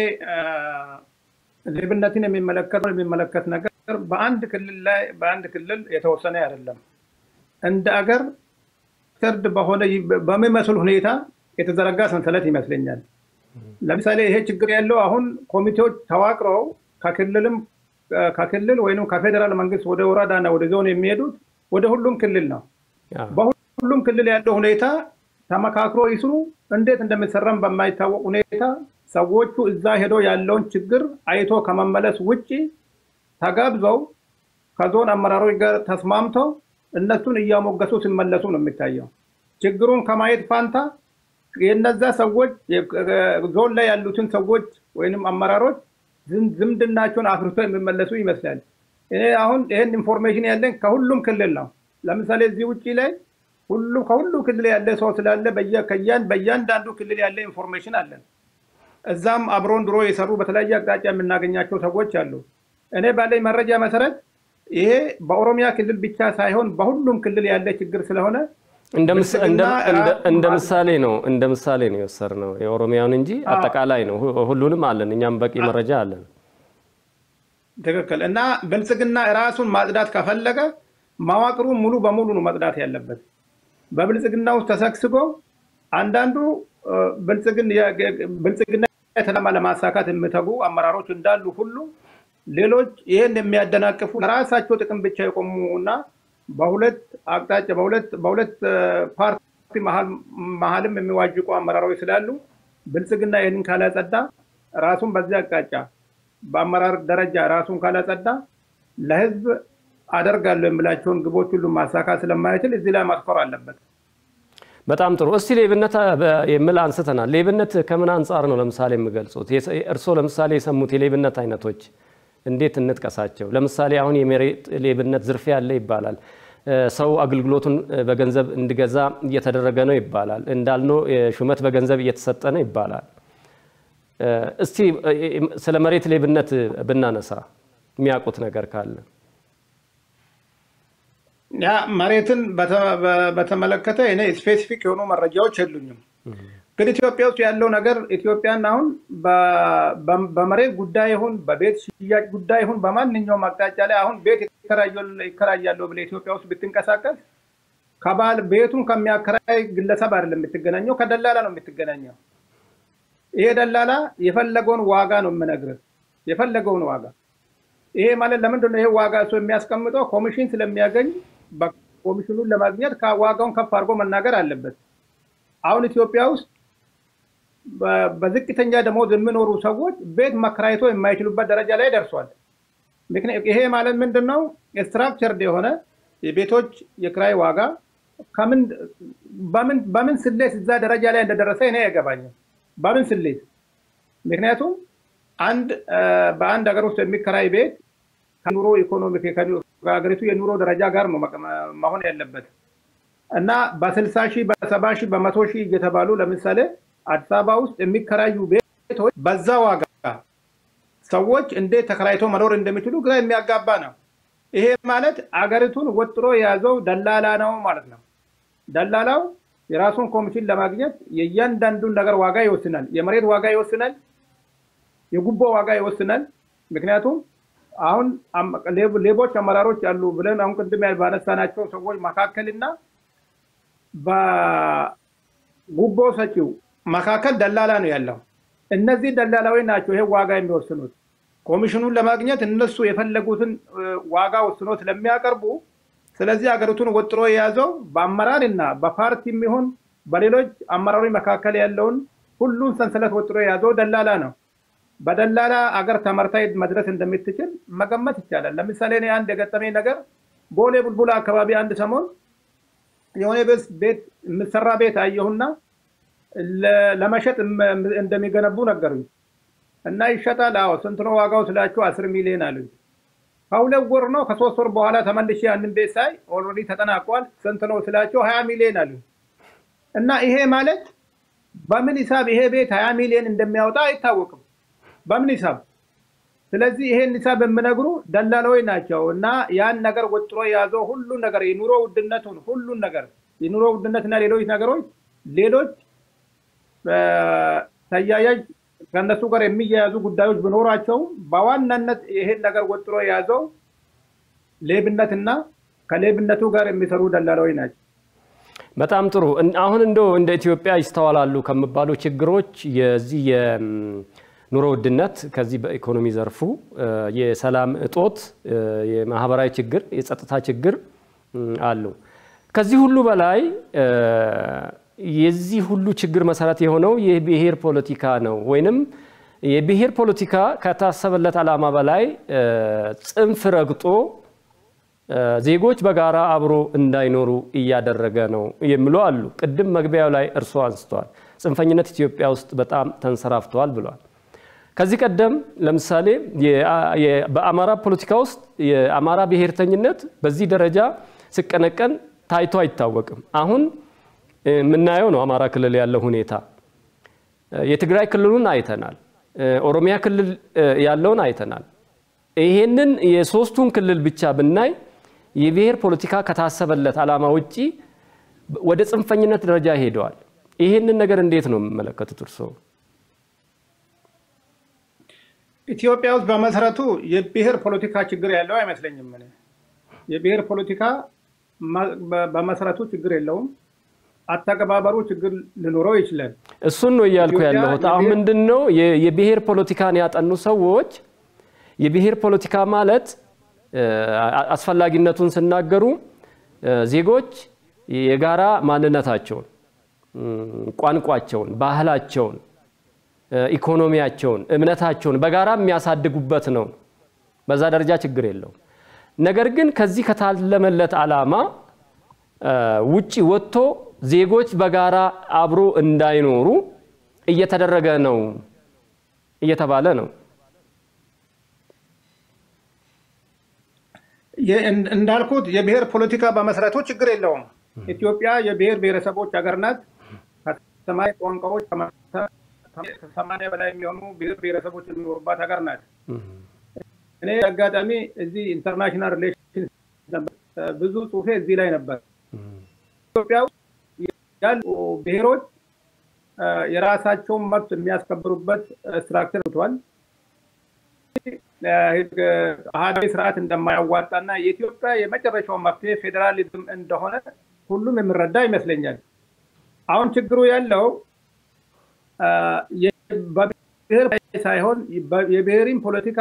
ሌብነትን የሚመለከት የሚመለከት ነገር በአንድ ክልል ላይ በአንድ ክልል የተወሰነ አይደለም። እንደ አገር ፍርድ በሆነ በሚመስል ሁኔታ የተዘረጋ ሰንሰለት ይመስለኛል። ለምሳሌ ይሄ ችግር ያለው አሁን ኮሚቴዎች ተዋቅረው ከክልልም ከክልል ወይም ከፌዴራል መንግስት ወደ ወረዳና ወደ ዞን የሚሄዱት ወደ ሁሉም ክልል ነው። በሁሉም ክልል ያለው ሁኔታ ተመካክሮ ይስሩ። እንዴት እንደሚሰራም በማይታወቅ ሁኔታ ሰዎቹ እዛ ሄዶ ያለውን ችግር አይቶ ከመመለስ ውጭ ተጋብዘው ከዞን አመራሮች ጋር ተስማምተው እነሱን እያሞገሱ ሲመለሱ ነው የሚታየው። ችግሩን ከማየት ፋንታ የነዛ ሰዎች ዞን ላይ ያሉትን ሰዎች ወይም አመራሮች ዝምድናቸውን አፍርቶ የሚመለሱ ይመስላል። እኔ አሁን ይህን ኢንፎርሜሽን ያለን ከሁሉም ክልል ነው። ለምሳሌ እዚህ ውጭ ላይ ሁሉ ከሁሉ ክልል ያለ ሰው ስላለ በእያንዳንዱ ክልል ያለ ኢንፎርሜሽን አለን። እዛም አብሮን ድሮ የሰሩ በተለያየ አቅጣጫ የምናገኛቸው ሰዎች አሉ። እኔ ባለኝ መረጃ መሰረት ይሄ በኦሮሚያ ክልል ብቻ ሳይሆን በሁሉም ክልል ያለ ችግር ስለሆነ እንደ ምሳሌ ነው እንደ ምሳሌ ነው የወሰድነው የኦሮሚያውን እንጂ አጠቃላይ ነው። ሁሉንም አለን፣ እኛም በቂ መረጃ አለን። ትክክል። እና ብልጽግና ራሱን ማጽዳት ከፈለገ መዋቅሩን ሙሉ በሙሉ ነው መጽዳት ያለበት። በብልጽግና ውስጥ ተሰግስጎ አንዳንዱ ብልጽግና የተለማ ለማሳካት የሚተጉ አመራሮች እንዳሉ ሁሉ ሌሎች ይህን የሚያደናቅፉ ለራሳቸው ጥቅም ብቻ የቆሙ እና በሁለት አቅጣጫ በሁለት ፓርቲ መሀልም የሚዋጅቁ አመራሮች ስላሉ ብልጽግና ይህንን ካላጸዳ ራሱን በዚህ አቅጣጫ በአመራር ደረጃ ራሱን ካላጸዳ ለህዝብ አደርጋለሁ የሚላቸውን ግቦች ሁሉ ማሳካት ስለማይችል እዚህ ላይ ማስኮር አለበት። በጣም ጥሩ። እስቲ ሌብነት የሚል አንስተናል። ሌብነት ከምን አንጻር ነው ለምሳሌ የሚገልጹት? እርስዎ ለምሳሌ የሰሙት የሌብነት አይነቶች እንዴት እንጥቀሳቸው? ለምሳሌ አሁን የመሬት ሌብነት ዝርፊያ ያለ ይባላል። ሰው አገልግሎቱን በገንዘብ እንዲገዛ እየተደረገ ነው ይባላል። እንዳልነው ሹመት በገንዘብ እየተሰጠ ነው ይባላል። እስቲ ስለ መሬት ሌብነት ብናነሳ የሚያውቁት ነገር ካለ ያ መሬትን በተመለከተ እኔ ስፔሲፊክ የሆኑ መረጃዎች የሉኝም። ግን ኢትዮጵያ ውስጥ ያለው ነገር ኢትዮጵያን አሁን በመሬት ጉዳይ ይሁን በቤት ሽያጭ ጉዳይ ይሁን በማንኛውም አቅጣጫ ላይ አሁን ቤት ይከራያለሁ ብለህ ኢትዮጵያ ውስጥ ብትንቀሳቀስ ከባል ቤቱን ከሚያከራይ ግለሰብ አይደለም የምትገናኘው፣ ከደላላ ነው የምትገናኘው። ይሄ ደላላ የፈለገውን ዋጋ ነው የምነግርህ፣ የፈለገውን ዋጋ። ይሄ ማለት ለምንድን ነው ይሄ ዋጋ እሱ የሚያስቀምጠው? ኮሚሽን ስለሚያገኝ ኮሚሽኑን ለማግኘት ዋጋውን ከፍ አድርጎ መናገር አለበት። አሁን ኢትዮጵያ ውስጥ በዝቅተኛ ደሞዝ የሚኖሩ ሰዎች ቤት መከራየቶ የማይችሉበት ደረጃ ላይ ደርሷል። ይሄ ማለት ምንድን ነው? ስትራክቸርድ የሆነ የቤቶች የክራይ ዋጋ በምን ስሌት እዛ ደረጃ ላይ እንደደረሰ እኔ አይገባኝም። በምን ስሌት? ምክንያቱም አንድ በአንድ ሀገር ውስጥ የሚከራይ ቤት ከኑሮ ኢኮኖሚ ከሀገሪቱ የኑሮ ደረጃ ጋር ነው መሆን ያለበት እና በስልሳ ሺህ በሰባ ሺህ በመቶ ሺህ እየተባሉ ለምሳሌ አዲስ አበባ ውስጥ የሚከራዩ ቤቶች በዛ ዋጋ ሰዎች እንዴት ተከራይቶ መኖር እንደሚችሉ ግራ የሚያጋባ ነው። ይሄ ማለት አገሪቱን ወጥሮ የያዘው ደላላ ነው ማለት ነው። ደላላው የራሱን ኮሚሽን ለማግኘት የእያንዳንዱን ነገር ዋጋ ይወስናል። የመሬት ዋጋ ይወስናል። የጉቦ ዋጋ ይወስናል። ምክንያቱም አሁን ሌቦች አመራሮች አሉ ብለን አሁን ቅድም ባነሳናቸው ሰዎች መካከልና በጉቦ ሰጪው መካከል ደላላ ነው ያለው። እነዚህ ደላላዊ ናቸው ይሄ ዋጋ የሚወስኑት። ኮሚሽኑን ለማግኘት እነሱ የፈለጉትን ዋጋ ወስኖ ስለሚያቀርቡ፣ ስለዚህ ሀገሪቱን ወጥሮ የያዘው በአመራር እና በፓርቲ የሚሆን በሌሎች አመራሮች መካከል ያለውን ሁሉን ሰንሰለት ወጥሮ የያዘው ደላላ ነው። በደላላ አገር ተመርታ መድረስ እንደምትችል መገመት ይቻላል። ለምሳሌ እኔ አንድ የገጠመኝ ነገር ቦሌ ቡልቡላ አካባቢ አንድ ሰሞን የሆነ ቤት የምሰራ ቤት አየሁና ለመሸጥ እንደሚገነቡ ነገሩኝ እና ይሸጣል። አዎ ስንት ነው ዋጋው ስላቸው አስር ሚሊዮን አሉኝ። ከሁለት ወር ነው ከሶስት ወር በኋላ ተመልሼ ያንን ቤት ሳይ ኦልሬዲ ተጠናቋል። ስንት ነው ስላቸው ሀያ ሚሊዮን አሉኝ። እና ይሄ ማለት በምን ሂሳብ ይሄ ቤት ሀያ ሚሊዮን እንደሚያወጣ አይታወቅም። በምን ሂሳብ? ስለዚህ ይሄን ሂሳብ የምነግሩ ደላላዎች ናቸው። እና ያን ነገር ወጥሮ የያዘው ሁሉን ነገር የኑሮ ውድነቱን ሁሉን ነገር የኑሮ ውድነትና ሌሎች ነገሮች ሌሎች ተያያዥ ከእነሱ ጋር የሚያያዙ ጉዳዮች ቢኖራቸውም በዋናነት ይሄን ነገር ወጥሮ የያዘው ሌብነትና ከሌብነቱ ጋር የሚሰሩ ደላላዎች ናቸው። በጣም ጥሩ። አሁን እንደው እንደ ኢትዮጵያ ይስተዋላሉ ከሚባሉ ችግሮች የዚህ የኑሮ ውድነት ከዚህ በኢኮኖሚ ዘርፉ የሰላም እጦት፣ የማህበራዊ ችግር፣ የጸጥታ ችግር አሉ። ከዚህ ሁሉ በላይ የዚህ ሁሉ ችግር መሰረት የሆነው የብሔር ፖለቲካ ነው። ወይንም የብሔር ፖለቲካ ከታሰበለት ዓላማ በላይ ጽንፍ ረግጦ ዜጎች በጋራ አብሮ እንዳይኖሩ እያደረገ ነው የሚሉ አሉ። ቅድም መግቢያው ላይ እርስዎ አንስተዋል። ጽንፈኝነት ኢትዮጵያ ውስጥ በጣም ተንሰራፍተዋል ብለዋል። ከዚህ ቀደም ለምሳሌ በአማራ ፖለቲካ ውስጥ የአማራ ብሔርተኝነት በዚህ ደረጃ ሲቀነቀን ታይቶ አይታወቅም። አሁን የምናየው ነው አማራ ክልል ያለው ሁኔታ። የትግራይ ክልሉን አይተናል። ኦሮሚያ ክልል ያለውን አይተናል። ይሄንን የሶስቱን ክልል ብቻ ብናይ የብሔር ፖለቲካ ከታሰበለት ዓላማ ውጪ ወደ ጽንፈኝነት ደረጃ ሄደዋል። ይህንን ነገር እንዴት ነው የሚመለከቱት እርስዎ? ኢትዮጵያ ውስጥ በመሰረቱ የብሔር ፖለቲካ ችግር ያለው አይመስለኝም። እኔ የብሔር ፖለቲካ በመሰረቱ ችግር የለውም። አተገባበሩ ችግር ሊኖረው ይችላል። እሱን ነው እያልኩ ያለሁት። አሁን ምንድን ነው የብሔር ፖለቲካን ያጠኑ ሰዎች የብሔር ፖለቲካ ማለት አስፈላጊነቱን ሲናገሩ ዜጎች የጋራ ማንነታቸውን፣ ቋንቋቸውን፣ ባህላቸውን፣ ኢኮኖሚያቸውን፣ እምነታቸውን በጋራ የሚያሳድጉበት ነው። በዛ ደረጃ ችግር የለውም። ነገር ግን ከዚህ ከታለመለት ዓላማ ውጪ ወጥቶ ዜጎች በጋራ አብሮ እንዳይኖሩ እየተደረገ ነው እየተባለ ነው። እንዳልኩት የብሔር ፖለቲካ በመሰረቱ ችግር የለውም። ኢትዮጵያ የብሔር ብሔረሰቦች ሀገር ናት። ከሰማንያ ቋንቋዎች ከሰማንያ በላይ የሚሆኑ ብሔር ብሔረሰቦች የሚኖሩባት ሀገር ናት። እኔ አጋጣሚ እዚህ ኢንተርናሽናል ሪሌሽን ብዙ ጽሁፌ እዚህ ላይ ነበር። ኢትዮጵያ ውስጥ ያሉ ብሔሮች የራሳቸውን መብት የሚያስከብሩበት ስትራክቸር ብቷል። አህዳዊ ስርዓት እንደማያዋጣና የኢትዮጵያ የመጨረሻው መፍትሄ ፌዴራሊዝም እንደሆነ ሁሉም የሚረዳ ይመስለኛል። አሁን ችግሩ ያለው በብሔር ሳይሆን የብሔርን ፖለቲካ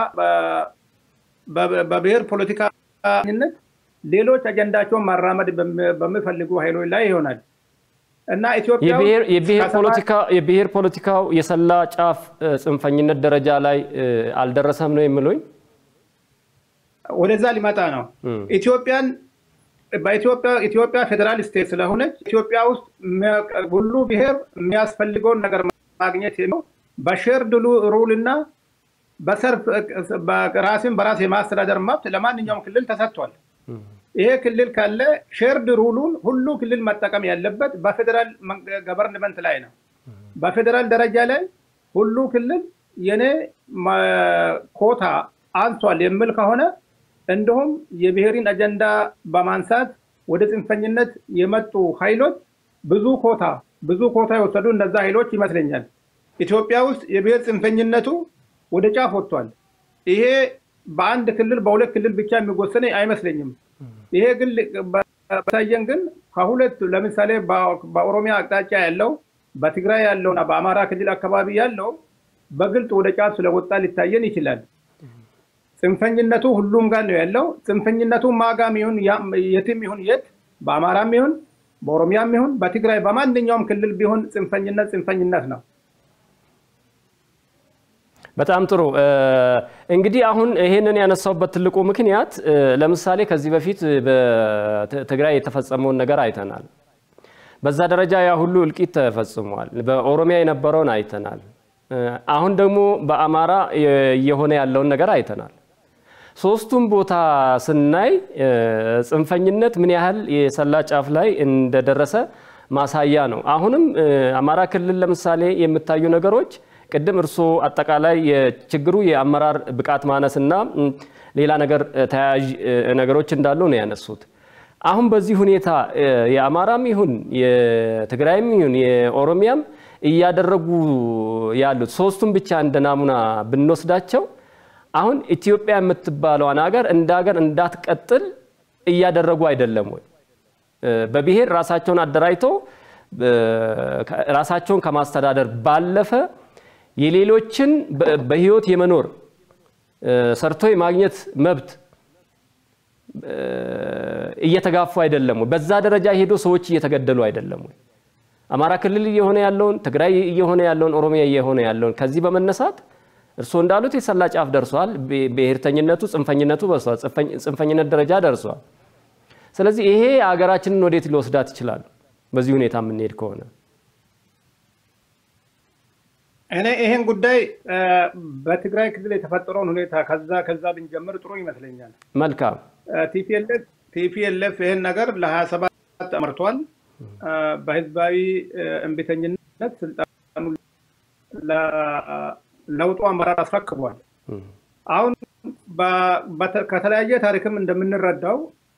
በብሔር ፖለቲካነት ሌሎች አጀንዳቸውን ማራመድ በሚፈልጉ ኃይሎች ላይ ይሆናል እና ኢትዮጵያ የብሔር ፖለቲካው የሰላ ጫፍ ጽንፈኝነት ደረጃ ላይ አልደረሰም ነው የሚሉኝ? ወደዛ ሊመጣ ነው። ኢትዮጵያን ኢትዮጵያ ፌዴራል ስቴት ስለሆነች ኢትዮጵያ ውስጥ ሁሉ ብሔር የሚያስፈልገውን ነገር ማግኘት ነው በሼርድ ሩል እና በሰርፍ ራስን በራስ የማስተዳደር መብት ለማንኛውም ክልል ተሰጥቷል። ይሄ ክልል ካለ ሼርድ ሩሉን ሁሉ ክልል መጠቀም ያለበት በፌዴራል ገቨርንመንት ላይ ነው። በፌዴራል ደረጃ ላይ ሁሉ ክልል የኔ ኮታ አንሷል የሚል ከሆነ እንዲሁም የብሔርን አጀንዳ በማንሳት ወደ ጽንፈኝነት የመጡ ኃይሎች ብዙ ኮታ ብዙ ኮታ የወሰዱ እነዛ ኃይሎች ይመስለኛል። ኢትዮጵያ ውስጥ የብሔር ጽንፈኝነቱ ወደ ጫፍ ወጥቷል። ይሄ በአንድ ክልል በሁለት ክልል ብቻ የሚወሰን አይመስለኝም። ይሄ ግን በታየን ግን ከሁለት ለምሳሌ በኦሮሚያ አቅጣጫ ያለው በትግራይ ያለውና በአማራ ክልል አካባቢ ያለው በግልጽ ወደ ጫፍ ስለወጣ ሊታየን ይችላል። ጽንፈኝነቱ ሁሉም ጋር ነው ያለው። ጽንፈኝነቱ ማጋም ይሁን የትም ይሁን የት በአማራም ይሁን በኦሮሚያም ይሁን በትግራይ በማንኛውም ክልል ቢሆን ጽንፈኝነት ጽንፈኝነት ነው። በጣም ጥሩ እንግዲህ አሁን ይሄንን ያነሳውበት ትልቁ ምክንያት ለምሳሌ ከዚህ በፊት በትግራይ የተፈጸመውን ነገር አይተናል። በዛ ደረጃ ያ ሁሉ እልቂት ተፈጽሟል። በኦሮሚያ የነበረውን አይተናል። አሁን ደግሞ በአማራ እየሆነ ያለውን ነገር አይተናል። ሶስቱም ቦታ ስናይ ጽንፈኝነት ምን ያህል የሰላ ጫፍ ላይ እንደደረሰ ማሳያ ነው። አሁንም አማራ ክልል ለምሳሌ የምታዩ ነገሮች ቅድም እርስዎ አጠቃላይ የችግሩ የአመራር ብቃት ማነስና ሌላ ነገር ተያያዥ ነገሮች እንዳሉ ነው ያነሱት። አሁን በዚህ ሁኔታ የአማራም ይሁን የትግራይም ይሁን የኦሮሚያም እያደረጉ ያሉት ሶስቱም ብቻ እንደ ናሙና ብንወስዳቸው አሁን ኢትዮጵያ የምትባለዋን ሀገር እንደ ሀገር እንዳትቀጥል እያደረጉ አይደለም ወይ? በብሔር ራሳቸውን አደራጅተው ራሳቸውን ከማስተዳደር ባለፈ የሌሎችን በህይወት የመኖር ሰርቶ የማግኘት መብት እየተጋፉ አይደለም ወይ? በዛ ደረጃ ሄዶ ሰዎች እየተገደሉ አይደለም ወይ? አማራ ክልል እየሆነ ያለውን፣ ትግራይ እየሆነ ያለውን፣ ኦሮሚያ እየሆነ ያለውን ከዚህ በመነሳት እርስዎ እንዳሉት የሰላ ጫፍ ደርሷል። ብሔርተኝነቱ፣ ጽንፈኝነቱ በርሷል። ጽንፈኝነት ደረጃ ደርሷል። ስለዚህ ይሄ ሀገራችንን ወዴት ሊወስዳት ይችላል? በዚህ ሁኔታ የምንሄድ ከሆነ እኔ ይሄን ጉዳይ በትግራይ ክልል የተፈጠረውን ሁኔታ ከዛ ከዛ ብንጀምር ጥሩ ይመስለኛል። መልካም። ቲፒኤልኤፍ ይህን ነገር ለሀያ ሰባት አመርቷል። በህዝባዊ እምቢተኝነት ስልጣኑ ለውጡ አመራር አስረክቧል። አሁን ከተለያየ ታሪክም እንደምንረዳው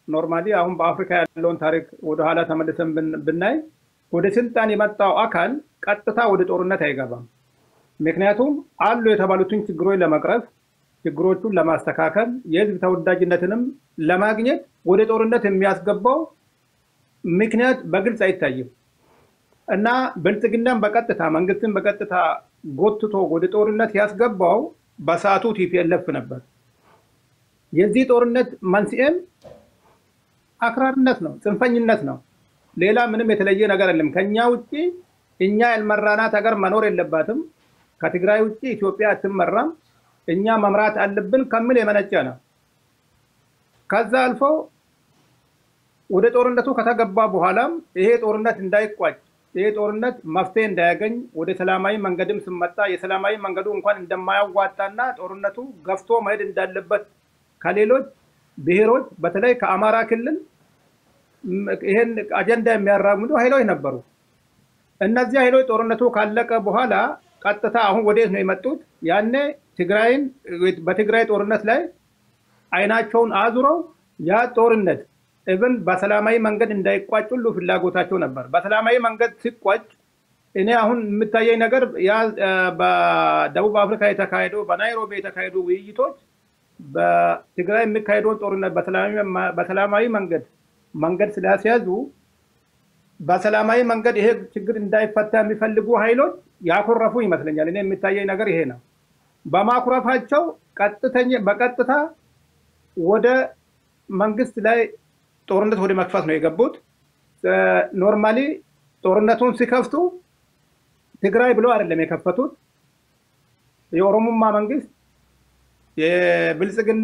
ኖርማሊ አሁን በአፍሪካ ያለውን ታሪክ ወደኋላ ተመልሰን ብናይ ወደ ስልጣን የመጣው አካል ቀጥታ ወደ ጦርነት አይገባም። ምክንያቱም አሉ የተባሉትን ችግሮች ለመቅረፍ ችግሮቹን ለማስተካከል የህዝብ ተወዳጅነትንም ለማግኘት ወደ ጦርነት የሚያስገባው ምክንያት በግልጽ አይታይም እና ብልጽግናን በቀጥታ መንግስትን በቀጥታ ጎትቶ ወደ ጦርነት ያስገባው በሰዓቱ ቲፒኤልኤፍ ነበር። የዚህ ጦርነት መንስኤም አክራርነት ነው፣ ጽንፈኝነት ነው። ሌላ ምንም የተለየ ነገር የለም። ከኛ ውጭ እኛ ያልመራናት ሀገር መኖር የለባትም። ከትግራይ ውጭ ኢትዮጵያ አትመራም። እኛ መምራት አለብን ከሚል የመነጨ ነው። ከዛ አልፎ ወደ ጦርነቱ ከተገባ በኋላም ይሄ ጦርነት እንዳይቋጭ ይሄ ጦርነት መፍትሄ እንዳያገኝ ወደ ሰላማዊ መንገድም ስመጣ የሰላማዊ መንገዱ እንኳን እንደማያዋጣና ጦርነቱ ገፍቶ መሄድ እንዳለበት ከሌሎች ብሔሮች በተለይ ከአማራ ክልል ይሄን አጀንዳ የሚያራምዱ ኃይሎች ነበሩ። እነዚህ ኃይሎች ጦርነቱ ካለቀ በኋላ ቀጥታ አሁን ወዴት ነው የመጡት? ያኔ ትግራይን በትግራይ ጦርነት ላይ አይናቸውን አዙረው ያ ጦርነት እብን በሰላማዊ መንገድ እንዳይቋጭ ሁሉ ፍላጎታቸው ነበር። በሰላማዊ መንገድ ሲቋጭ እኔ አሁን የምታየኝ ነገር ያ በደቡብ አፍሪካ የተካሄደው በናይሮቢ የተካሄዱ ውይይቶች በትግራይ የሚካሄደውን ጦርነት በሰላማዊ መንገድ መንገድ ስላስያዙ በሰላማዊ መንገድ ይሄ ችግር እንዳይፈታ የሚፈልጉ ኃይሎች ያኮረፉ ይመስለኛል። እኔ የሚታየኝ ነገር ይሄ ነው። በማኩረፋቸው ቀጥተኛ በቀጥታ ወደ መንግስት ላይ ጦርነት ወደ መክፈት ነው የገቡት። ኖርማሊ ጦርነቱን ሲከፍቱ ትግራይ ብሎ አይደለም የከፈቱት። የኦሮሞማ መንግስት የብልጽግና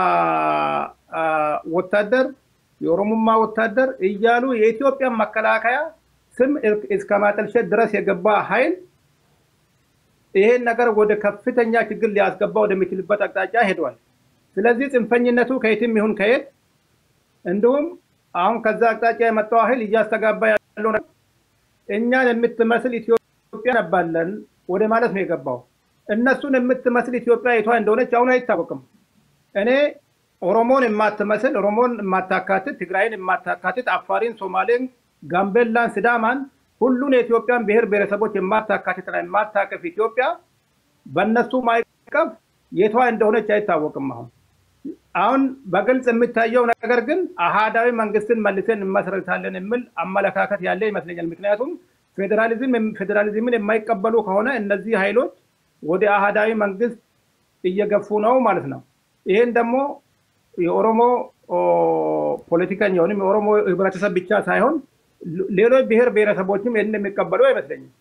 ወታደር የኦሮሞማ ወታደር እያሉ የኢትዮጵያን መከላከያ ስም እስከ ማጠልሸት ድረስ የገባ ኃይል ይሄን ነገር ወደ ከፍተኛ ችግር ሊያስገባ ወደሚችልበት አቅጣጫ ሄዷል። ስለዚህ ጽንፈኝነቱ ከየትም ይሁን ከየት እንዲሁም አሁን ከዛ አቅጣጫ የመጣው ኃይል እያስተጋባ ያለው እኛን የምትመስል ኢትዮጵያ ነባለን ወደ ማለት ነው የገባው። እነሱን የምትመስል ኢትዮጵያ የቷ እንደሆነች አሁን አይታወቅም። እኔ ኦሮሞን የማትመስል ኦሮሞን የማታካትት ትግራይን የማታካትት አፋሪን፣ ሶማሌን፣ ጋምቤላን፣ ስዳማን ሁሉን የኢትዮጵያን ብሔር ብሔረሰቦች የማታካትትና የማታቀፍ ኢትዮጵያ በእነሱ ማይቀፍ የቷ እንደሆነች አይታወቅም። አሁን አሁን በግልጽ የሚታየው ነገር ግን አሃዳዊ መንግስትን መልሰን እንመሰርታለን የሚል አመለካከት ያለ ይመስለኛል። ምክንያቱም ፌዴራሊዝምን የማይቀበሉ ከሆነ እነዚህ ኃይሎች ወደ አሃዳዊ መንግስት እየገፉ ነው ማለት ነው። ይህን ደግሞ የኦሮሞ ፖለቲከኛ ወይም የኦሮሞ ህብረተሰብ ብቻ ሳይሆን ሌሎች ብሔር ብሔረሰቦችም ይህን የሚቀበሉ አይመስለኝም።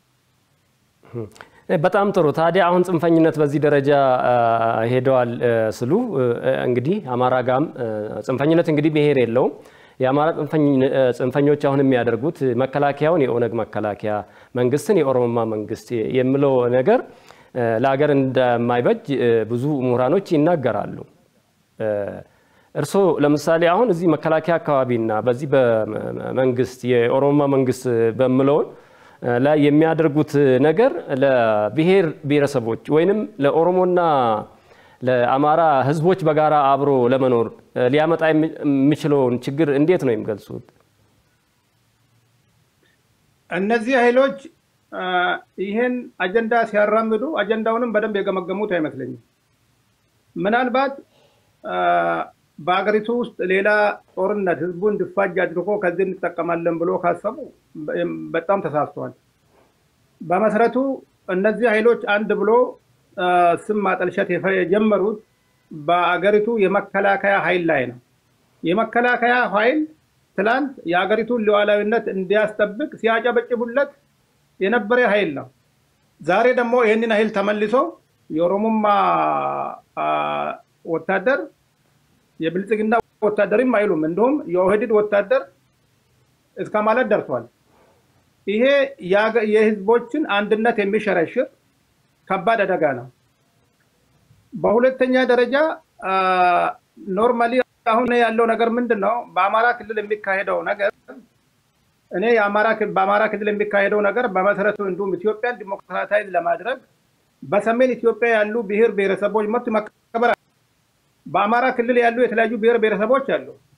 በጣም ጥሩ። ታዲያ አሁን ጽንፈኝነት በዚህ ደረጃ ሄደዋል ስሉ እንግዲህ አማራ ጋም ጽንፈኝነት እንግዲህ ብሔር የለውም። የአማራ ጽንፈኞች አሁን የሚያደርጉት መከላከያውን የኦነግ መከላከያ መንግስትን የኦሮሞማ መንግስት የሚለው ነገር ለሀገር እንደማይበጅ ብዙ ምሁራኖች ይናገራሉ። እርስዎ ለምሳሌ አሁን እዚህ መከላከያ አካባቢና በዚህ በመንግስት የኦሮሞማ መንግስት በምለውን ላይ የሚያደርጉት ነገር ለብሔር ብሔረሰቦች ወይንም ለኦሮሞና ለአማራ ህዝቦች በጋራ አብሮ ለመኖር ሊያመጣ የሚችለውን ችግር እንዴት ነው የሚገልጹት? እነዚህ ኃይሎች ይህን አጀንዳ ሲያራምዱ አጀንዳውንም በደንብ የገመገሙት አይመስለኝም። ምናልባት በሀገሪቱ ውስጥ ሌላ ጦርነት ህዝቡ እንዲፋጅ አድርጎ ከዚህ እንጠቀማለን ብሎ ካሰቡ በጣም ተሳስተዋል። በመሰረቱ እነዚህ ኃይሎች አንድ ብሎ ስም ማጠልሸት የጀመሩት በአገሪቱ የመከላከያ ኃይል ላይ ነው። የመከላከያ ኃይል ትላንት የአገሪቱን ሉዓላዊነት እንዲያስጠብቅ ሲያጨበጭቡለት የነበረ ኃይል ነው። ዛሬ ደግሞ ይህንን ኃይል ተመልሶ የኦሮሞማ ወታደር የብልጽግና ወታደርም አይሉም፣ እንዲሁም የኦህዴድ ወታደር እስከ ማለት ደርሷል። ይሄ የህዝቦችን አንድነት የሚሸረሽር ከባድ አደጋ ነው። በሁለተኛ ደረጃ ኖርማሊ አሁን ያለው ነገር ምንድን ነው? በአማራ ክልል የሚካሄደው ነገር እኔ በአማራ ክልል የሚካሄደው ነገር በመሰረቱ እንዲሁም ኢትዮጵያን ዲሞክራታይዝ ለማድረግ በሰሜን ኢትዮጵያ ያሉ ብሔር ብሔረሰቦች መብት መከበር በአማራ ክልል ያሉ የተለያዩ ብሔር ብሔረሰቦች አሉ።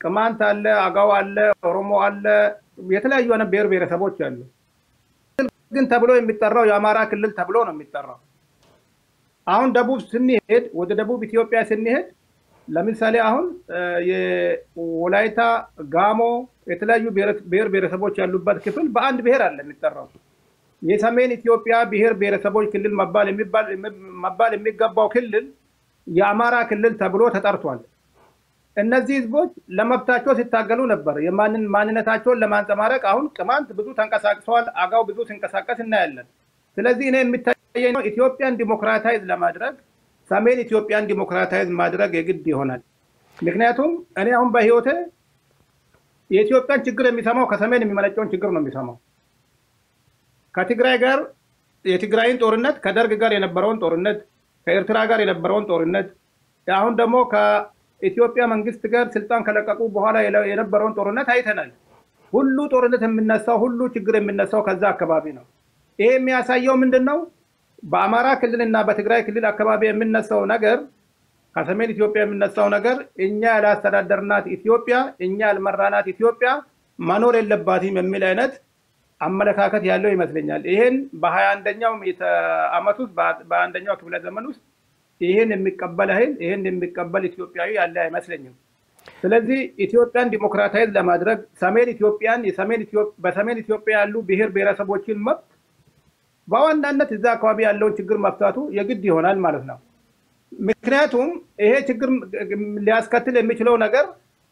ቅማንት አለ፣ አጋው አለ፣ ኦሮሞ አለ፣ የተለያዩ አይነት ብሔር ብሔረሰቦች አሉ። ግን ተብሎ የሚጠራው የአማራ ክልል ተብሎ ነው የሚጠራው። አሁን ደቡብ ስንሄድ ወደ ደቡብ ኢትዮጵያ ስንሄድ ለምሳሌ አሁን የወላይታ ጋሞ የተለያዩ ብሔር ብሔረሰቦች ያሉበት ክፍል በአንድ ብሔር አለ የሚጠራው። የሰሜን ኢትዮጵያ ብሔር ብሔረሰቦች ክልል መባል የሚገባው ክልል የአማራ ክልል ተብሎ ተጠርቷል። እነዚህ ህዝቦች ለመብታቸው ሲታገሉ ነበር። ማንነታቸውን ለማንጸባረቅ አሁን ቅማንት ብዙ ተንቀሳቅሰዋል። አጋው ብዙ ሲንቀሳቀስ እናያለን። ስለዚህ እኔ የሚታየኝ ነው ኢትዮጵያን ዲሞክራታይዝ ለማድረግ ሰሜን ኢትዮጵያን ዲሞክራታይዝ ማድረግ የግድ ይሆናል። ምክንያቱም እኔ አሁን በህይወቴ የኢትዮጵያን ችግር የሚሰማው ከሰሜን የሚመነጨውን ችግር ነው የሚሰማው። ከትግራይ ጋር የትግራይን ጦርነት፣ ከደርግ ጋር የነበረውን ጦርነት፣ ከኤርትራ ጋር የነበረውን ጦርነት፣ አሁን ደግሞ ከኢትዮጵያ መንግስት ጋር ስልጣን ከለቀቁ በኋላ የነበረውን ጦርነት አይተናል። ሁሉ ጦርነት የሚነሳው ሁሉ ችግር የሚነሳው ከዛ አካባቢ ነው። ይሄ የሚያሳየው ምንድን ነው? በአማራ ክልል እና በትግራይ ክልል አካባቢ የሚነሳው ነገር ከሰሜን ኢትዮጵያ የሚነሳው ነገር እኛ ያላስተዳደርናት ኢትዮጵያ እኛ ያልመራናት ኢትዮጵያ መኖር የለባትም የሚል አይነት አመለካከት ያለው ይመስለኛል። ይህን በሀያ አንደኛው ዓመት ውስጥ በአንደኛው ክፍለ ዘመን ውስጥ ይህን የሚቀበል ኃይል ይህን የሚቀበል ኢትዮጵያዊ ያለ አይመስለኝም። ስለዚህ ኢትዮጵያን ዲሞክራታይዝ ለማድረግ ሰሜን ኢትዮጵያን በሰሜን ኢትዮጵያ ያሉ ብሔር ብሔረሰቦችን መብት በዋናነት እዛ አካባቢ ያለውን ችግር መፍታቱ የግድ ይሆናል ማለት ነው። ምክንያቱም ይሄ ችግር ሊያስከትል የሚችለው ነገር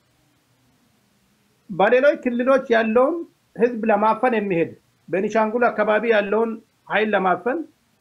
በሌሎች ክልሎች ያለውን ህዝብ ለማፈን የሚሄድ በኒሻንጉል አካባቢ ያለውን ኃይል ለማፈን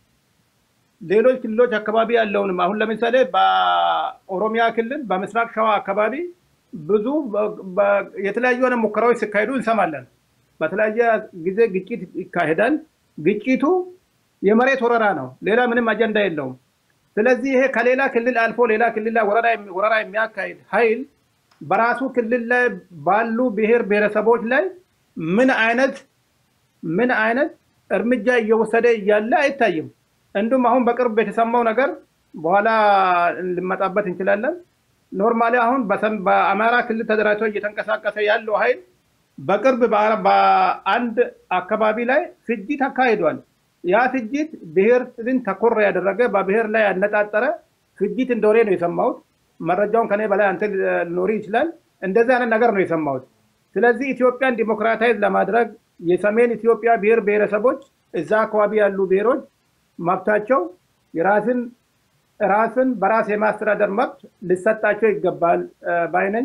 ሌሎች ክልሎች አካባቢ ያለውንም አሁን ለምሳሌ በኦሮሚያ ክልል በምስራቅ ሸዋ አካባቢ ብዙ የተለያዩ ሆነ ሙከራዎች ሲካሄዱ እንሰማለን። በተለያየ ጊዜ ግጭት ይካሄዳል። ግጭቱ የመሬት ወረራ ነው። ሌላ ምንም አጀንዳ የለውም። ስለዚህ ይሄ ከሌላ ክልል አልፎ ሌላ ክልል ላይ ወረራ የሚያካሂድ ኃይል በራሱ ክልል ላይ ባሉ ብሔር ብሔረሰቦች ላይ ምን አይነት ምን አይነት እርምጃ እየወሰደ እያለ አይታይም። እንዲሁም አሁን በቅርብ የተሰማው ነገር በኋላ ልመጣበት እንችላለን። ኖርማሊ አሁን በአማራ ክልል ተደራጅቶ እየተንቀሳቀሰ ያለው ኃይል በቅርብ በአንድ አካባቢ ላይ ፍጅት አካሂዷል። ያ ፍጅት ብሔርን ተኮር ያደረገ በብሔር ላይ ያነጣጠረ ፍጅት እንደሆነ ነው የሰማሁት። መረጃውን ከኔ በላይ አንተ ሊኖር ይችላል። እንደዚህ አይነት ነገር ነው የሰማሁት። ስለዚህ ኢትዮጵያን ዲሞክራታይዝ ለማድረግ የሰሜን ኢትዮጵያ ብሔር ብሔረሰቦች እዛ አካባቢ ያሉ ብሔሮች መብታቸው የራስን ራስን በራስ የማስተዳደር መብት ሊሰጣቸው ይገባል ባይነኝ።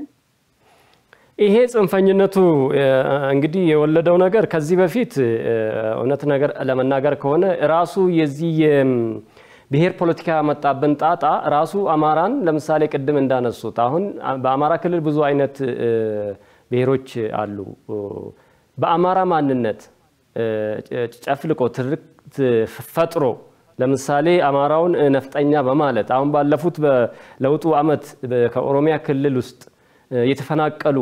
ይሄ ጽንፈኝነቱ እንግዲህ የወለደው ነገር ከዚህ በፊት እውነት ነገር ለመናገር ከሆነ ራሱ የዚህ የብሔር ፖለቲካ ያመጣብን ጣጣ ራሱ አማራን ለምሳሌ ቅድም እንዳነሱት አሁን በአማራ ክልል ብዙ አይነት ብሔሮች አሉ። በአማራ ማንነት ጨፍልቆ ትርክት ፈጥሮ ለምሳሌ አማራውን ነፍጠኛ በማለት አሁን ባለፉት በለውጡ ዓመት ከኦሮሚያ ክልል ውስጥ የተፈናቀሉ፣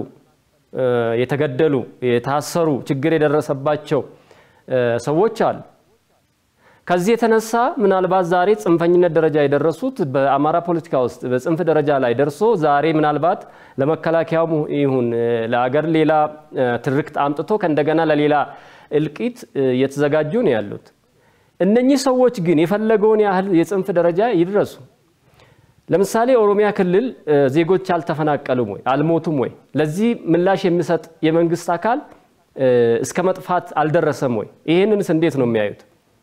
የተገደሉ፣ የታሰሩ፣ ችግር የደረሰባቸው ሰዎች አሉ። ከዚህ የተነሳ ምናልባት ዛሬ ጽንፈኝነት ደረጃ የደረሱት በአማራ ፖለቲካ ውስጥ በጽንፍ ደረጃ ላይ ደርሶ ዛሬ ምናልባት ለመከላከያው ይሁን ለአገር ሌላ ትርክት አምጥቶ ከእንደገና ለሌላ እልቂት እየተዘጋጁ ነው ያሉት። እነኚህ ሰዎች ግን የፈለገውን ያህል የጽንፍ ደረጃ ይድረሱ። ለምሳሌ ኦሮሚያ ክልል ዜጎች አልተፈናቀሉም ወይ? አልሞቱም ወይ? ለዚህ ምላሽ የሚሰጥ የመንግስት አካል እስከ መጥፋት አልደረሰም ወይ? ይህንንስ እንዴት ነው የሚያዩት?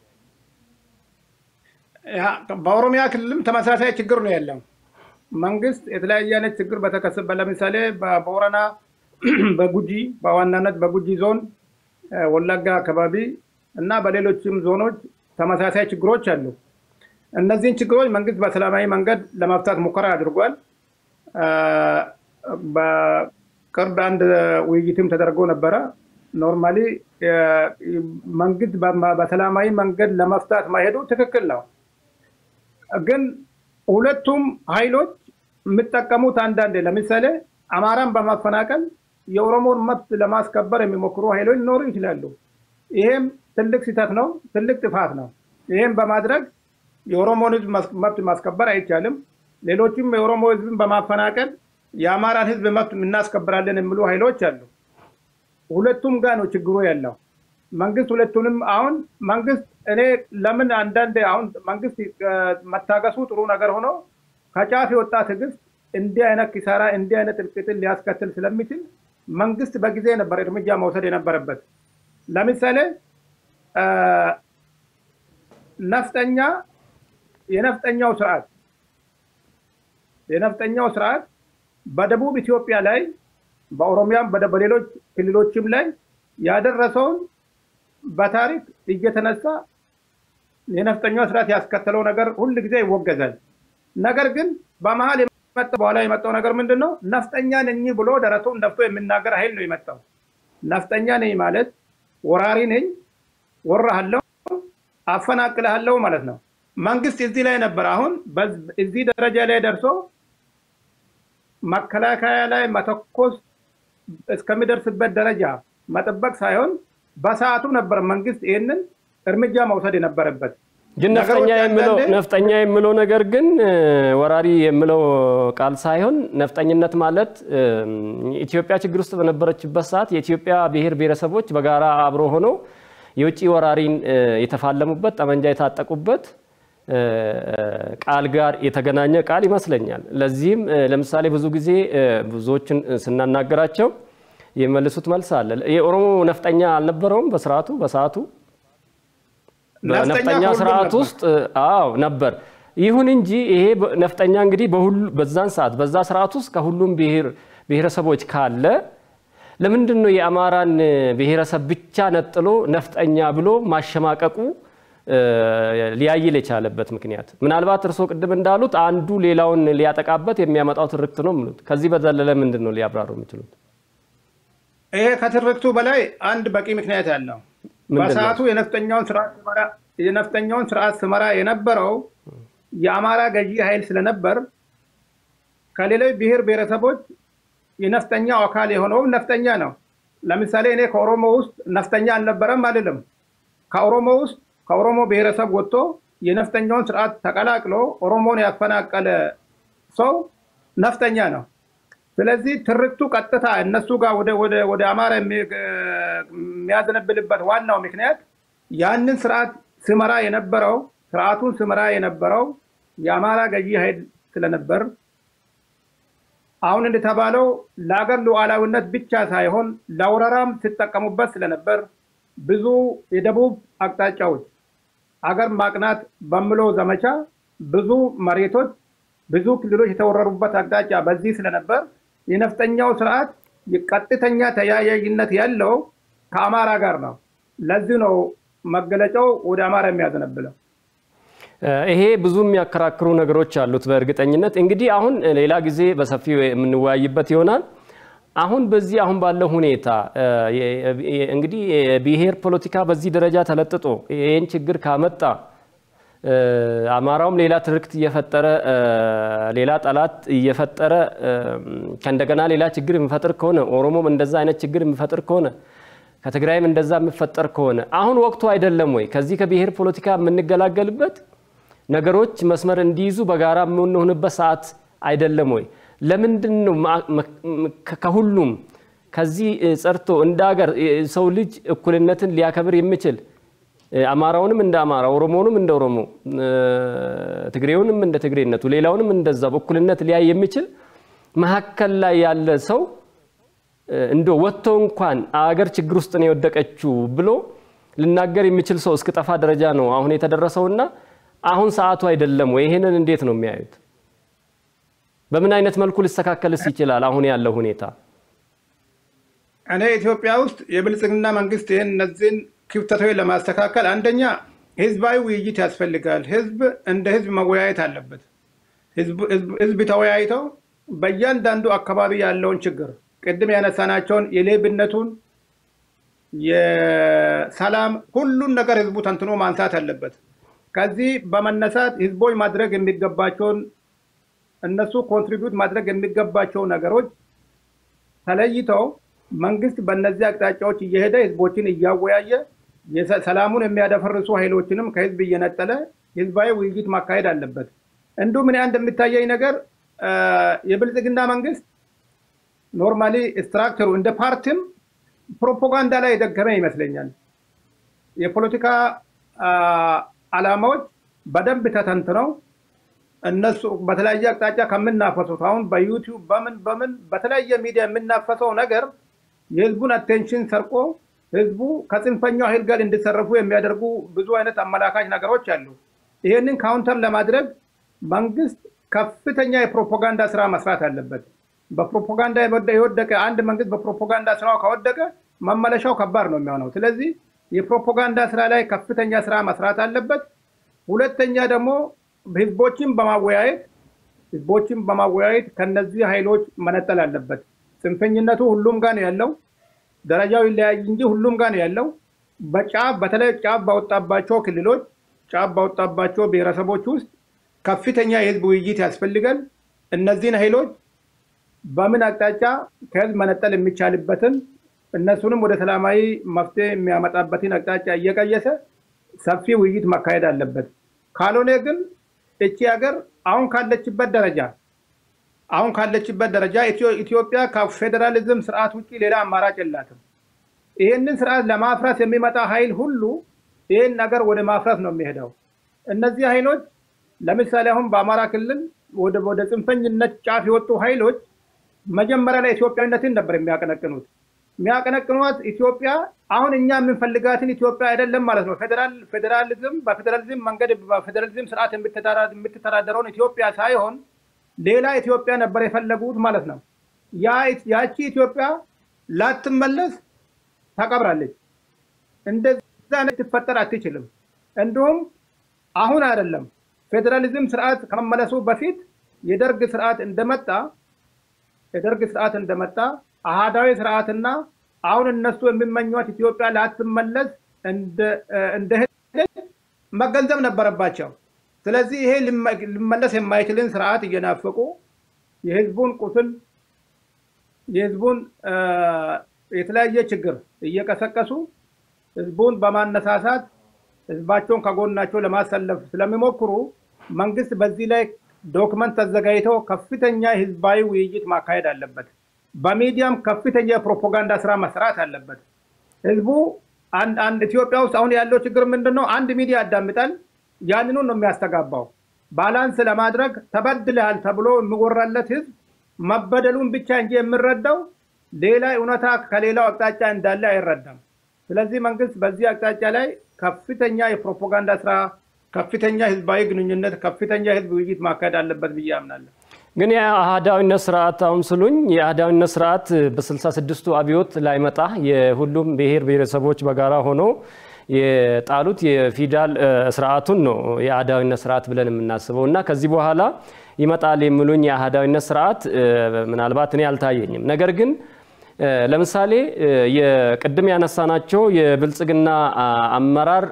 በኦሮሚያ ክልልም ተመሳሳይ ችግር ነው ያለው። መንግስት የተለያየ አይነት ችግር በተከሰበ ለምሳሌ በቦረና፣ በጉጂ በዋናነት በጉጂ ዞን፣ ወለጋ አካባቢ እና በሌሎችም ዞኖች ተመሳሳይ ችግሮች አሉ። እነዚህን ችግሮች መንግስት በሰላማዊ መንገድ ለመፍታት ሙከራ አድርጓል። በቅርብ አንድ ውይይትም ተደርጎ ነበረ። ኖርማሊ መንግስት በሰላማዊ መንገድ ለመፍታት ማሄዱ ትክክል ነው። ግን ሁለቱም ኃይሎች የሚጠቀሙት አንዳንዴ ለምሳሌ አማራን በማፈናቀል የኦሮሞን መብት ለማስከበር የሚሞክሩ ኃይሎች ሊኖሩ ይችላሉ። ይሄም ትልቅ ስህተት ነው፣ ትልቅ ጥፋት ነው። ይህም በማድረግ የኦሮሞን ህዝብ መብት ማስከበር አይቻልም። ሌሎችም የኦሮሞ ህዝብን በማፈናቀል የአማራን ህዝብ መብት እናስከብራለን የሚሉ ኃይሎች አሉ። ሁለቱም ጋር ነው ችግሩ ያለው። መንግስት ሁለቱንም አሁን መንግስት እኔ ለምን አንዳንድ አሁን መንግስት መታገሱ ጥሩ ነገር ሆኖ ከጫፍ የወጣ ትዕግስት እንዲህ አይነት ኪሳራ እንዲህ አይነት እልቂትን ሊያስከትል ስለሚችል መንግስት በጊዜ ነበር እርምጃ መውሰድ የነበረበት። ለምሳሌ ነፍጠኛ የነፍጠኛው ስርዓት የነፍጠኛው ስርዓት በደቡብ ኢትዮጵያ ላይ በኦሮሚያም በሌሎች ክልሎችም ላይ ያደረሰውን በታሪክ እየተነሳ የነፍጠኛው ስርዓት ያስከተለው ነገር ሁል ጊዜ ይወገዛል። ነገር ግን በመሀል የመጣ በኋላ የመጣው ነገር ምንድን ነው? ነፍጠኛ ነኝ ብሎ ደረቱን ነፍቶ የሚናገር ኃይል ነው የመጣው። ነፍጠኛ ነኝ ማለት ወራሪ ነኝ፣ ወራሃለው፣ አፈናቅልሃለው ማለት ነው። መንግስት እዚህ ላይ ነበር። አሁን እዚህ ደረጃ ላይ ደርሶ መከላከያ ላይ መተኮስ እስከሚደርስበት ደረጃ መጠበቅ ሳይሆን በሰዓቱ ነበር መንግስት ይህንን እርምጃ መውሰድ የነበረበት። ግን ነፍጠኛ የሚለው ነፍጠኛ የሚለው ነገር ግን ወራሪ የሚለው ቃል ሳይሆን ነፍጠኝነት ማለት ኢትዮጵያ ችግር ውስጥ በነበረችበት ሰዓት የኢትዮጵያ ብሔር ብሔረሰቦች በጋራ አብሮ ሆነው የውጭ ወራሪን የተፋለሙበት ጠመንጃ የታጠቁበት ቃል ጋር የተገናኘ ቃል ይመስለኛል። ለዚህም ለምሳሌ ብዙ ጊዜ ብዙዎችን ስናናገራቸው የሚመልሱት መልስ አለ። የኦሮሞ ነፍጠኛ አልነበረውም በስርዓቱ በሰዓቱ በነፍጠኛ ስርዓት ውስጥ አዎ ነበር። ይሁን እንጂ ይሄ ነፍጠኛ እንግዲህ በዛን ሰዓት በዛ ስርዓት ውስጥ ከሁሉም ብሔረሰቦች ካለ ለምንድን ነው የአማራን ብሔረሰብ ብቻ ነጥሎ ነፍጠኛ ብሎ ማሸማቀቁ ሊያይል የቻለበት ምክንያት? ምናልባት እርስዎ ቅድም እንዳሉት አንዱ ሌላውን ሊያጠቃበት የሚያመጣው ትርክት ነው የሚሉት። ከዚህ በዘለለ ምንድን ነው ሊያብራሩ የሚችሉት? ይሄ ከትርክቱ በላይ አንድ በቂ ምክንያት ያለው በሰዓቱ የነፍጠኛውን ስርዓት ስመራ የነበረው የአማራ ገዢ ኃይል ስለነበር ከሌሎች ብሔር ብሔረሰቦች የነፍጠኛው አካል የሆነውም ነፍጠኛ ነው። ለምሳሌ እኔ ከኦሮሞ ውስጥ ነፍጠኛ አልነበረም አልልም። ከኦሮሞ ውስጥ ከኦሮሞ ብሔረሰብ ወጥቶ የነፍጠኛውን ስርዓት ተቀላቅሎ ኦሮሞን ያፈናቀለ ሰው ነፍጠኛ ነው። ስለዚህ ትርክቱ ቀጥታ እነሱ ጋር ወደ አማራ የሚያዘነብልበት ዋናው ምክንያት ያንን ስርዓት ስመራ የነበረው ስርዓቱን ስመራ የነበረው የአማራ ገዢ ኃይል ስለነበር አሁን እንደተባለው ለአገር ሉዓላዊነት ብቻ ሳይሆን ለወረራም ሲጠቀሙበት ስለነበር ብዙ የደቡብ አቅጣጫዎች አገር ማቅናት በምለው ዘመቻ ብዙ መሬቶች ብዙ ክልሎች የተወረሩበት አቅጣጫ በዚህ ስለነበር የነፍጠኛው ስርዓት ቀጥተኛ ተያያዥነት ያለው ከአማራ ጋር ነው። ለዚህ ነው መገለጫው ወደ አማራ የሚያዘነብለው። ይሄ ብዙ የሚያከራክሩ ነገሮች አሉት። በእርግጠኝነት እንግዲህ አሁን ሌላ ጊዜ በሰፊው የምንወያይበት ይሆናል። አሁን በዚህ አሁን ባለው ሁኔታ እንግዲህ የብሔር ፖለቲካ በዚህ ደረጃ ተለጥጦ ይህን ችግር ካመጣ አማራውም ሌላ ትርክት እየፈጠረ ሌላ ጠላት እየፈጠረ ከእንደገና ሌላ ችግር የሚፈጥር ከሆነ ኦሮሞም እንደዛ አይነት ችግር የሚፈጥር ከሆነ ከትግራይም እንደዛ የሚፈጠር ከሆነ አሁን ወቅቱ አይደለም ወይ? ከዚህ ከብሔር ፖለቲካ የምንገላገልበት ነገሮች መስመር እንዲይዙ በጋራ የምንሆንበት ሰዓት አይደለም ወይ? ለምንድን ነው ከሁሉም ከዚህ ጸርቶ እንደ ሀገር ሰው ልጅ እኩልነትን ሊያከብር የሚችል አማራውንም እንደ አማራ፣ ኦሮሞውንም እንደ ኦሮሞ፣ ትግሬውንም እንደ ትግሬነቱ፣ ሌላውንም እንደዛ በእኩልነት ሊያይ የሚችል መሀከል ላይ ያለ ሰው እንደ ወጥቶ እንኳን አገር ችግር ውስጥ ነው የወደቀችው ብሎ ልናገር የሚችል ሰው እስክጠፋ ደረጃ ነው አሁን የተደረሰውና አሁን ሰዓቱ አይደለም ወይ? ይሄንን እንዴት ነው የሚያዩት? በምን አይነት መልኩ ሊስተካከልስ ይችላል አሁን ያለው ሁኔታ? እኔ ኢትዮጵያ ውስጥ የብልጽግና መንግስት ይህን እነዚህን ክፍተቶች ለማስተካከል አንደኛ ህዝባዊ ውይይት ያስፈልጋል። ህዝብ እንደ ህዝብ መወያየት አለበት። ህዝብ ተወያይተው በእያንዳንዱ አካባቢ ያለውን ችግር ቅድም ያነሳናቸውን የሌብነቱን፣ የሰላም ሁሉን ነገር ህዝቡ ተንትኖ ማንሳት አለበት። ከዚህ በመነሳት ህዝቦች ማድረግ የሚገባቸውን እነሱ ኮንትሪቢዩት ማድረግ የሚገባቸው ነገሮች ተለይተው መንግስት በእነዚህ አቅጣጫዎች እየሄደ ህዝቦችን እያወያየ ሰላሙን የሚያደፈርሱ ኃይሎችንም ከህዝብ እየነጠለ ህዝባዊ ውይይት ማካሄድ አለበት። እንዲሁም እኔ አንድ የሚታየኝ ነገር የብልጽግና መንግስት ኖርማሊ ስትራክቸሩ እንደ ፓርቲም ፕሮፓጋንዳ ላይ የደገመ ይመስለኛል። የፖለቲካ ዓላማዎች በደንብ ተተንትነው እነሱ በተለያየ አቅጣጫ ከምናፈሱት አሁን በዩቲዩብ በምን በምን በተለያየ ሚዲያ የምናፈሰው ነገር የህዝቡን አቴንሽን ሰርቆ ህዝቡ ከጽንፈኛው ኃይል ጋር እንዲሰረፉ የሚያደርጉ ብዙ አይነት አመላካች ነገሮች አሉ። ይህንን ካውንተር ለማድረግ መንግስት ከፍተኛ የፕሮፓጋንዳ ስራ መስራት አለበት። በፕሮፓጋንዳ የወደቀ አንድ መንግስት በፕሮፓጋንዳ ስራው ከወደቀ መመለሻው ከባድ ነው የሚሆነው። ስለዚህ የፕሮፓጋንዳ ስራ ላይ ከፍተኛ ስራ መስራት አለበት። ሁለተኛ ደግሞ ህዝቦችን በማወያየት ህዝቦችን በማወያየት ከነዚህ ኃይሎች መነጠል አለበት። ጽንፈኝነቱ ሁሉም ጋር ነው ያለው። ደረጃው ይለያይ እንጂ ሁሉም ጋር ነው ያለው። በጫፍ በተለይ ጫፍ ባወጣባቸው ክልሎች ጫፍ ባወጣባቸው ብሔረሰቦች ውስጥ ከፍተኛ የህዝብ ውይይት ያስፈልጋል። እነዚህን ኃይሎች በምን አቅጣጫ ከህዝብ መነጠል የሚቻልበትን እነሱንም ወደ ሰላማዊ መፍትሄ የሚያመጣበትን አቅጣጫ እየቀየሰ ሰፊ ውይይት ማካሄድ አለበት። ካልሆነ ግን እቺ ሀገር አሁን ካለችበት ደረጃ አሁን ካለችበት ደረጃ ኢትዮጵያ ከፌዴራሊዝም ስርዓት ውጭ ሌላ አማራጭ የላትም። ይህንን ስርዓት ለማፍረስ የሚመጣ ኃይል ሁሉ ይህን ነገር ወደ ማፍረስ ነው የሚሄደው። እነዚህ ኃይሎች ለምሳሌ አሁን በአማራ ክልል ወደ ጽንፈኝነት ጫፍ የወጡ ኃይሎች መጀመሪያ ላይ ኢትዮጵያዊነትን ነበር የሚያቀነቅኑት። የሚያቀነቅኗት ኢትዮጵያ አሁን እኛ የምንፈልጋትን ኢትዮጵያ አይደለም ማለት ነው። ፌዴራሊዝም በፌዴራሊዝም መንገድ በፌዴራሊዝም ስርዓት የምትተዳደረውን ኢትዮጵያ ሳይሆን ሌላ ኢትዮጵያ ነበር የፈለጉት ማለት ነው። ያቺ ኢትዮጵያ ላትመለስ ተቀብራለች። እንደዛ ልትፈጠር አትችልም። እንዲሁም አሁን አይደለም ፌዴራሊዝም ስርዓት ከመመለሱ በፊት የደርግ ስርዓት እንደመጣ የደርግ ስርዓት እንደመጣ አሃዳዊ ስርዓትና አሁን እነሱ የሚመኟት ኢትዮጵያ ላትመለስ እንደሄደች መገንዘብ ነበረባቸው። ስለዚህ ይሄ ሊመለስ የማይችልን ስርዓት እየናፈቁ የህዝቡን ቁስል የህዝቡን የተለያየ ችግር እየቀሰቀሱ ህዝቡን በማነሳሳት ህዝባቸውን ከጎናቸው ለማሰለፍ ስለሚሞክሩ መንግስት በዚህ ላይ ዶክመንት ተዘጋጅተው ከፍተኛ ህዝባዊ ውይይት ማካሄድ አለበት። በሚዲያም ከፍተኛ የፕሮፓጋንዳ ስራ መስራት አለበት። ህዝቡ አንድ ኢትዮጵያ ውስጥ አሁን ያለው ችግር ምንድን ነው? አንድ ሚዲያ ያዳምጣል፣ ያንኑ ነው የሚያስተጋባው። ባላንስ ለማድረግ ተበድልሃል ተብሎ የሚወራለት ህዝብ መበደሉን ብቻ እንጂ የምረዳው ሌላ እውነታ ከሌላው አቅጣጫ እንዳለ አይረዳም። ስለዚህ መንግስት በዚህ አቅጣጫ ላይ ከፍተኛ የፕሮፓጋንዳ ስራ፣ ከፍተኛ ህዝባዊ ግንኙነት፣ ከፍተኛ ህዝብ ውይይት ማካሄድ አለበት ብዬ አምናለሁ። ግን የአህዳዊነት ስርዓት አሁን ስሉኝ የአህዳዊነት ስርዓት በስልሳ ስድስቱ አብዮት ላይመጣ የሁሉም ብሔር ብሔረሰቦች በጋራ ሆኖ የጣሉት የፊውዳል ስርዓቱን ነው የአህዳዊነት ስርዓት ብለን የምናስበው እና ከዚህ በኋላ ይመጣል የሚሉኝ የአህዳዊነት ስርዓት ምናልባት እኔ አልታየኝም። ነገር ግን ለምሳሌ የቅድም ያነሳናቸው የብልጽግና አመራር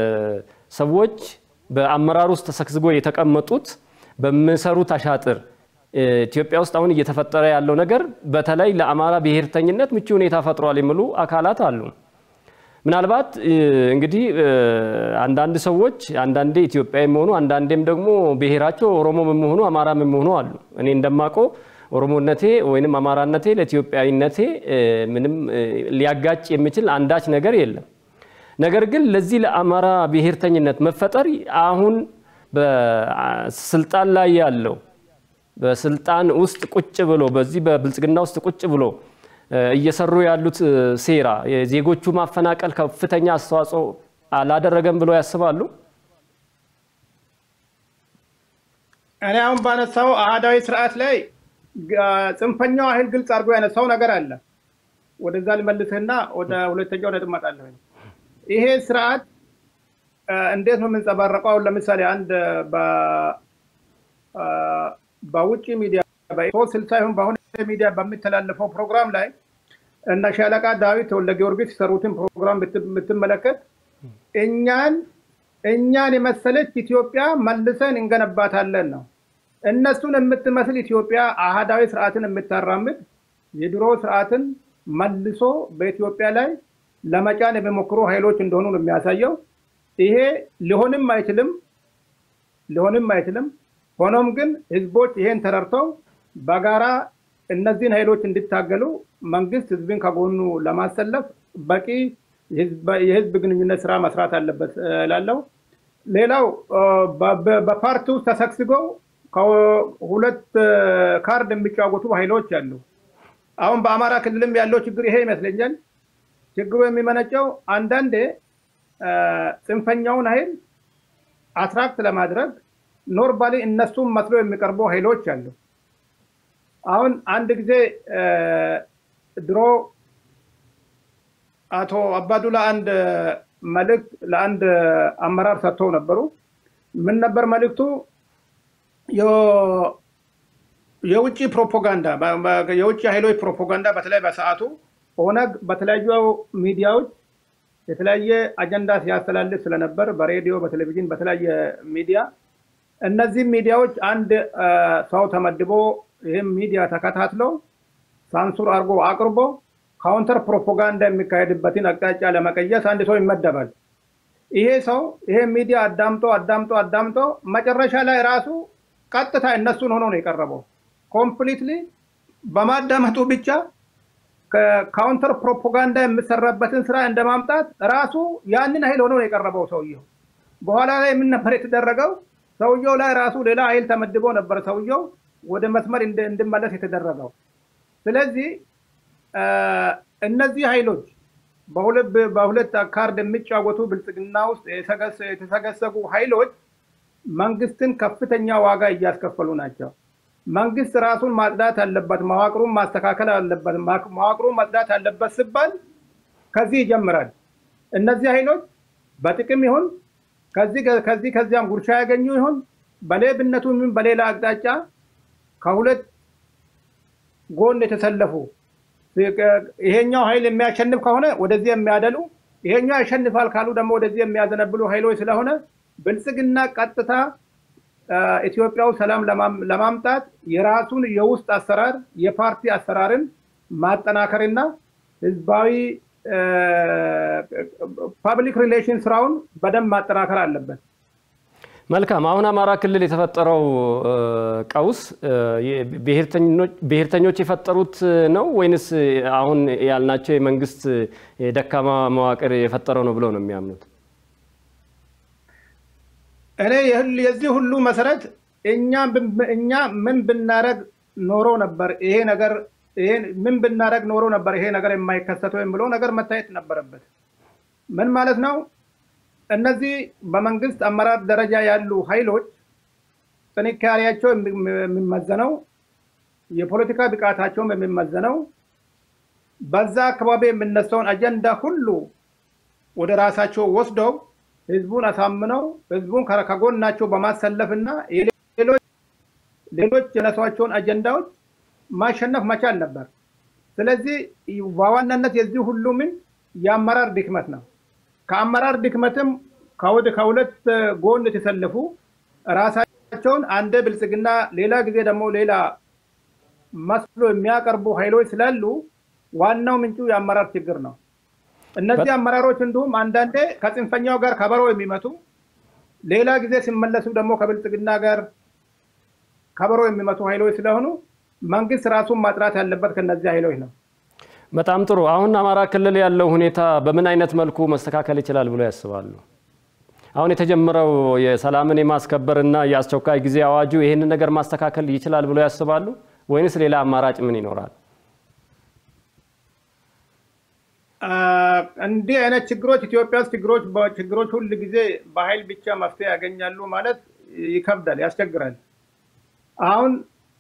ሰዎች በአመራር ውስጥ ተሰግስጎ የተቀመጡት በሚሰሩት አሻጥር ኢትዮጵያ ውስጥ አሁን እየተፈጠረ ያለው ነገር በተለይ ለአማራ ብሔርተኝነት ምቹ ሁኔታ ፈጥሯል የሚሉ አካላት አሉ። ምናልባት እንግዲህ አንዳንድ ሰዎች አንዳንዴ ኢትዮጵያ የሚሆኑ አንዳንዴም ደግሞ ብሔራቸው ኦሮሞ የሚሆኑ አማራ የሚሆኑ አሉ። እኔ እንደማውቀው ኦሮሞነቴ ወይንም አማራነቴ ለኢትዮጵያዊነቴ ምንም ሊያጋጭ የሚችል አንዳች ነገር የለም። ነገር ግን ለዚህ ለአማራ ብሔርተኝነት መፈጠር አሁን በስልጣን ላይ ያለው በስልጣን ውስጥ ቁጭ ብሎ በዚህ በብልጽግና ውስጥ ቁጭ ብሎ እየሰሩ ያሉት ሴራ የዜጎቹ ማፈናቀል ከፍተኛ አስተዋጽኦ አላደረገም ብሎ ያስባሉ? እኔ አሁን ባነሳው አህዳዊ ስርዓት ላይ ጽንፈኛው ኃይል ግልጽ አድርጎ ያነሳው ነገር አለ። ወደዛ ልመልስህና ወደ ሁለተኛው ነጥብ እመጣለሁ። ይሄ ስርዓት እንዴት ነው የምንጸባረቀው? አሁን ለምሳሌ አንድ በውጭ ሚዲያ ሶስት ስልሳ ይሁን በአሁን ሚዲያ በሚተላለፈው ፕሮግራም ላይ እነ ሻለቃ ዳዊት ወልደ ጊዮርጊስ የሰሩትን ፕሮግራም ብትመለከት እኛን እኛን የመሰለች ኢትዮጵያ መልሰን እንገነባታለን ነው። እነሱን የምትመስል ኢትዮጵያ አህዳዊ ስርዓትን የምታራምድ የድሮ ስርዓትን መልሶ በኢትዮጵያ ላይ ለመጫን የሚሞክሩ ኃይሎች እንደሆኑ ነው የሚያሳየው። ይሄ ሊሆንም አይችልም ሊሆንም አይችልም። ሆኖም ግን ህዝቦች ይሄን ተረድተው በጋራ እነዚህን ኃይሎች እንዲታገሉ መንግስት ህዝብን ከጎኑ ለማሰለፍ በቂ የህዝብ ግንኙነት ስራ መስራት አለበት ላለው ሌላው በፓርቲ ውስጥ ተሰግስገው ሁለት ካርድ የሚጫወቱ ኃይሎች አሉ። አሁን በአማራ ክልልም ያለው ችግር ይሄ ይመስለኛል። ችግሩ የሚመነጨው አንዳንዴ ጽንፈኛውን ኃይል አትራክት ለማድረግ ኖርማሊ እነሱም መስሎ የሚቀርቡ ኃይሎች አሉ። አሁን አንድ ጊዜ ድሮ አቶ አባዱላ አንድ መልእክት ለአንድ አመራር ሰጥተው ነበሩ። ምን ነበር መልእክቱ? የውጭ ፕሮፓጋንዳ የውጭ ኃይሎች ፕሮፓጋንዳ በተለይ በሰዓቱ ኦነግ በተለያዩ ሚዲያዎች የተለያየ አጀንዳ ሲያስተላልፍ ስለነበር በሬዲዮ፣ በቴሌቪዥን፣ በተለያየ ሚዲያ እነዚህ ሚዲያዎች አንድ ሰው ተመድቦ ይህም ሚዲያ ተከታትሎ ሳንሱር አድርጎ አቅርቦ ካውንተር ፕሮፓጋንዳ የሚካሄድበትን አቅጣጫ ለመቀየስ አንድ ሰው ይመደባል። ይሄ ሰው ይሄ ሚዲያ አዳምጦ አዳምጦ አዳምጦ መጨረሻ ላይ ራሱ ቀጥታ እነሱን ሆኖ ነው የቀረበው። ኮምፕሊትሊ በማዳመጡ ብቻ ካውንተር ፕሮፓጋንዳ የሚሰራበትን ስራ እንደማምጣት ራሱ ያንን ኃይል ሆኖ ነው የቀረበው ሰውየው። በኋላ ላይ ምን ነበር የተደረገው? ሰውየው ላይ ራሱ ሌላ ኃይል ተመድቦ ነበር ሰውየው ወደ መስመር እንዲመለስ የተደረገው። ስለዚህ እነዚህ ኃይሎች በሁለት ካርድ የሚጫወቱ ብልጽግና ውስጥ የተሰገሰጉ ኃይሎች መንግስትን ከፍተኛ ዋጋ እያስከፈሉ ናቸው። መንግስት ራሱን ማጽዳት አለበት፣ መዋቅሩን ማስተካከል አለበት። መዋቅሩን ማጽዳት አለበት ሲባል ከዚህ ይጀምራል። እነዚህ ኃይሎች በጥቅም ይሁን ከዚህ ከዚያም ጉርሻ ያገኙ ይሁን በሌብነቱ ይሁን በሌላ አቅጣጫ ከሁለት ጎን የተሰለፉ ይሄኛው ኃይል የሚያሸንፍ ከሆነ ወደዚህ የሚያደሉ ይሄኛው ያሸንፋል ካሉ ደግሞ ወደዚህ የሚያዘነብሉ ኃይሎች ስለሆነ ብልጽግና ቀጥታ ኢትዮጵያው ሰላም ለማምጣት የራሱን የውስጥ አሰራር የፓርቲ አሰራርን ማጠናከርና ህዝባዊ ፐብሊክ ሪሌሽን ስራውን በደንብ ማጠናከር አለበት። መልካም። አሁን አማራ ክልል የተፈጠረው ቀውስ ብሔርተኞች የፈጠሩት ነው ወይንስ አሁን ያልናቸው የመንግስት የደካማ መዋቅር የፈጠረው ነው ብለው ነው የሚያምኑት? እኔ የዚህ ሁሉ መሰረት እኛ ምን ብናደረግ ኖሮ ነበር ይሄ ነገር ምን ብናደረግ ኖሮ ነበር ይሄ ነገር የማይከሰተው የሚለው ነገር መታየት ነበረበት። ምን ማለት ነው? እነዚህ በመንግስት አመራር ደረጃ ያሉ ኃይሎች ጥንካሬያቸው የሚመዘነው የፖለቲካ ብቃታቸውም የሚመዘነው በዛ አካባቢ የሚነሳውን አጀንዳ ሁሉ ወደ ራሳቸው ወስደው ህዝቡን አሳምነው ህዝቡን ከጎናቸው በማሰለፍ እና ሌሎች የነሷቸውን አጀንዳዎች ማሸነፍ መቻል ነበር። ስለዚህ በዋናነት የዚህ ሁሉ ምን የአመራር ድክመት ነው። ከአመራር ድክመትም ከሁለት ጎን የተሰለፉ ራሳቸውን አንደ ብልጽግና ሌላ ጊዜ ደግሞ ሌላ መስሎ የሚያቀርቡ ኃይሎች ስላሉ ዋናው ምንጩ የአመራር ችግር ነው። እነዚህ አመራሮች እንዲሁም አንዳንዴ ከጽንፈኛው ጋር ከበሮ የሚመቱ ሌላ ጊዜ ሲመለሱ ደግሞ ከብልጽግና ጋር ከበሮ የሚመቱ ኃይሎች ስለሆኑ መንግስት ራሱን ማጥራት ያለበት ከነዚህ ኃይሎች ነው። በጣም ጥሩ። አሁን አማራ ክልል ያለው ሁኔታ በምን አይነት መልኩ መስተካከል ይችላል ብሎ ያስባሉ? አሁን የተጀመረው የሰላምን የማስከበር እና የአስቸኳይ ጊዜ አዋጁ ይህንን ነገር ማስተካከል ይችላል ብሎ ያስባሉ ወይንስ ሌላ አማራጭ ምን ይኖራል? እንዲህ አይነት ችግሮች ኢትዮጵያ ውስጥ ችግሮች ችግሮች ሁል ጊዜ በኃይል ብቻ መፍትሄ ያገኛሉ ማለት ይከብዳል፣ ያስቸግራል። አሁን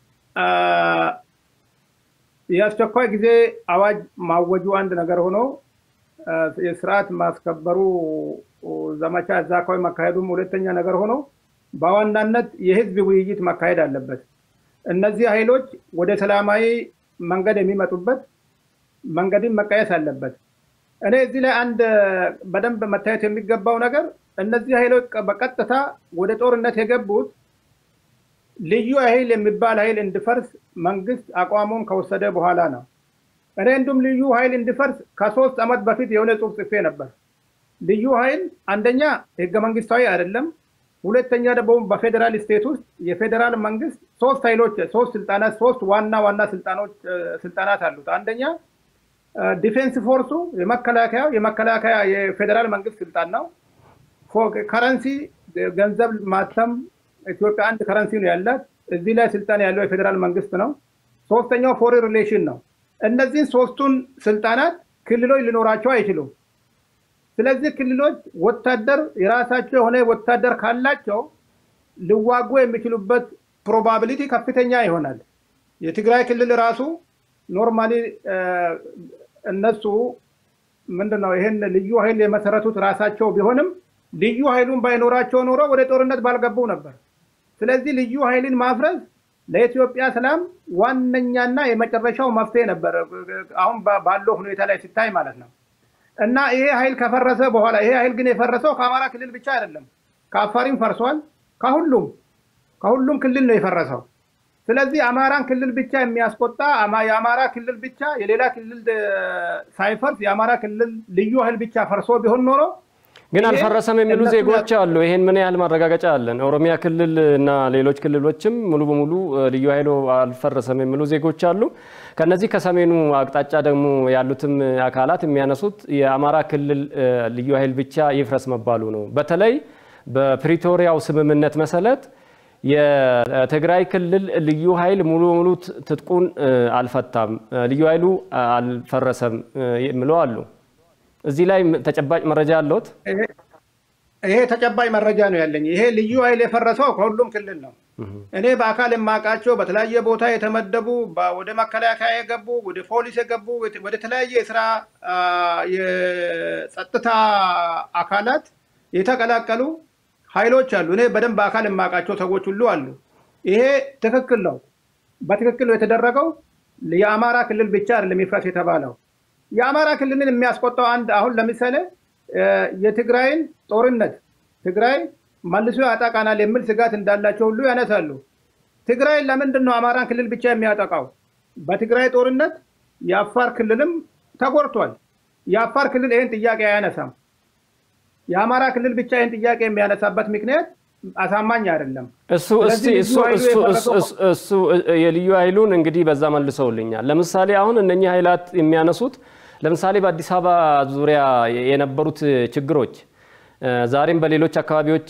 የአስቸኳይ ጊዜ አዋጅ ማወጁ አንድ ነገር ሆኖ የስርዓት ማስከበሩ ዘመቻ እዛ አካባቢ መካሄዱም ሁለተኛ ነገር ሆኖ በዋናነት የህዝብ ውይይት መካሄድ አለበት። እነዚህ ኃይሎች ወደ ሰላማዊ መንገድ የሚመጡበት መንገድን መቀየስ አለበት። እኔ እዚህ ላይ አንድ በደንብ መታየት የሚገባው ነገር እነዚህ ኃይሎች በቀጥታ ወደ ጦርነት የገቡት ልዩ ኃይል የሚባል ኃይል እንዲፈርስ መንግስት አቋሙን ከወሰደ በኋላ ነው። እኔ እንዲሁም ልዩ ኃይል እንዲፈርስ ከሶስት ዓመት በፊት የሆነ ጽሑፍ ጽፌ ነበር። ልዩ ኃይል አንደኛ ህገ መንግስታዊ አይደለም፣ ሁለተኛ ደግሞ በፌዴራል ስቴት ውስጥ የፌዴራል መንግስት ሶስት ኃይሎች ሶስት ስልጣናት ሶስት ዋና ዋና ስልጣኖች ስልጣናት አሉት። አንደኛ ዲፌንስ ፎርሱ የመከላከያ የመከላከያ የፌዴራል መንግስት ስልጣን ነው። ከረንሲ ገንዘብ ማተም ኢትዮጵያ አንድ ከረንሲ ነው ያላት። እዚህ ላይ ስልጣን ያለው የፌዴራል መንግስት ነው። ሶስተኛው ፎሬን ሪሌሽን ነው። እነዚህን ሶስቱን ስልጣናት ክልሎች ሊኖራቸው አይችሉም። ስለዚህ ክልሎች ወታደር የራሳቸው የሆነ ወታደር ካላቸው ሊዋጉ የሚችሉበት ፕሮባቢሊቲ ከፍተኛ ይሆናል። የትግራይ ክልል ራሱ ኖርማሊ እነሱ ምንድን ነው ይህን ልዩ ኃይል የመሰረቱት ራሳቸው ቢሆንም ልዩ ኃይሉን ባይኖራቸው ኖሮ ወደ ጦርነት ባልገቡ ነበር። ስለዚህ ልዩ ኃይልን ማፍረስ ለኢትዮጵያ ሰላም ዋነኛና የመጨረሻው መፍትሄ ነበር፣ አሁን ባለው ሁኔታ ላይ ሲታይ ማለት ነው። እና ይሄ ኃይል ከፈረሰ በኋላ ይሄ ኃይል ግን የፈረሰው ከአማራ ክልል ብቻ አይደለም፣ ከአፋሪም ፈርሷል። ከሁሉም ከሁሉም ክልል ነው የፈረሰው። ስለዚህ አማራን ክልል ብቻ የሚያስቆጣ የአማራ ክልል ብቻ የሌላ ክልል ሳይፈርስ የአማራ ክልል ልዩ ኃይል ብቻ ፈርሶ ቢሆን ኖሮ ግን አልፈረሰም የሚሉ ዜጎች አሉ። ይሄን ምን ያህል ማረጋገጫ አለን? ኦሮሚያ ክልል እና ሌሎች ክልሎችም ሙሉ በሙሉ ልዩ ኃይሉ አልፈረሰም የሚሉ ዜጎች አሉ። ከነዚህ ከሰሜኑ አቅጣጫ ደግሞ ያሉትም አካላት የሚያነሱት የአማራ ክልል ልዩ ኃይል ብቻ ይፍረስ መባሉ ነው። በተለይ በፕሪቶሪያው ስምምነት መሰረት የትግራይ ክልል ልዩ ኃይል ሙሉ በሙሉ ትጥቁን አልፈታም፣ ልዩ ኃይሉ አልፈረሰም የሚለው አሉ። እዚህ ላይ ተጨባጭ መረጃ አለዎት? ይሄ ተጨባጭ መረጃ ነው ያለኝ። ይሄ ልዩ ኃይል የፈረሰው ከሁሉም ክልል ነው። እኔ በአካል የማውቃቸው በተለያየ ቦታ የተመደቡ ወደ መከላከያ የገቡ ወደ ፖሊስ የገቡ ወደ ተለያየ የስራ የጸጥታ አካላት የተቀላቀሉ ኃይሎች አሉ። እኔ በደንብ በአካል የማውቃቸው ሰዎች ሁሉ አሉ። ይሄ ትክክል ነው። በትክክል ነው የተደረገው። የአማራ ክልል ብቻ አይደለም ይፍረስ የተባለው የአማራ ክልልን የሚያስቆጣው አንድ አሁን ለምሳሌ የትግራይን ጦርነት ትግራይ መልሶ ያጠቃናል የሚል ስጋት እንዳላቸው ሁሉ ያነሳሉ። ትግራይ ለምንድን ነው አማራን ክልል ብቻ የሚያጠቃው? በትግራይ ጦርነት የአፋር ክልልም ተጎድቷል። የአፋር ክልል ይህን ጥያቄ አያነሳም። የአማራ ክልል ብቻ ይህን ጥያቄ የሚያነሳበት ምክንያት አሳማኝ አይደለም። እሱ እሱ የልዩ ኃይሉን እንግዲህ በዛ መልሰውልኛል። ለምሳሌ አሁን እነኚህ ኃይላት የሚያነሱት ለምሳሌ በአዲስ አበባ ዙሪያ የነበሩት ችግሮች ዛሬም በሌሎች አካባቢዎች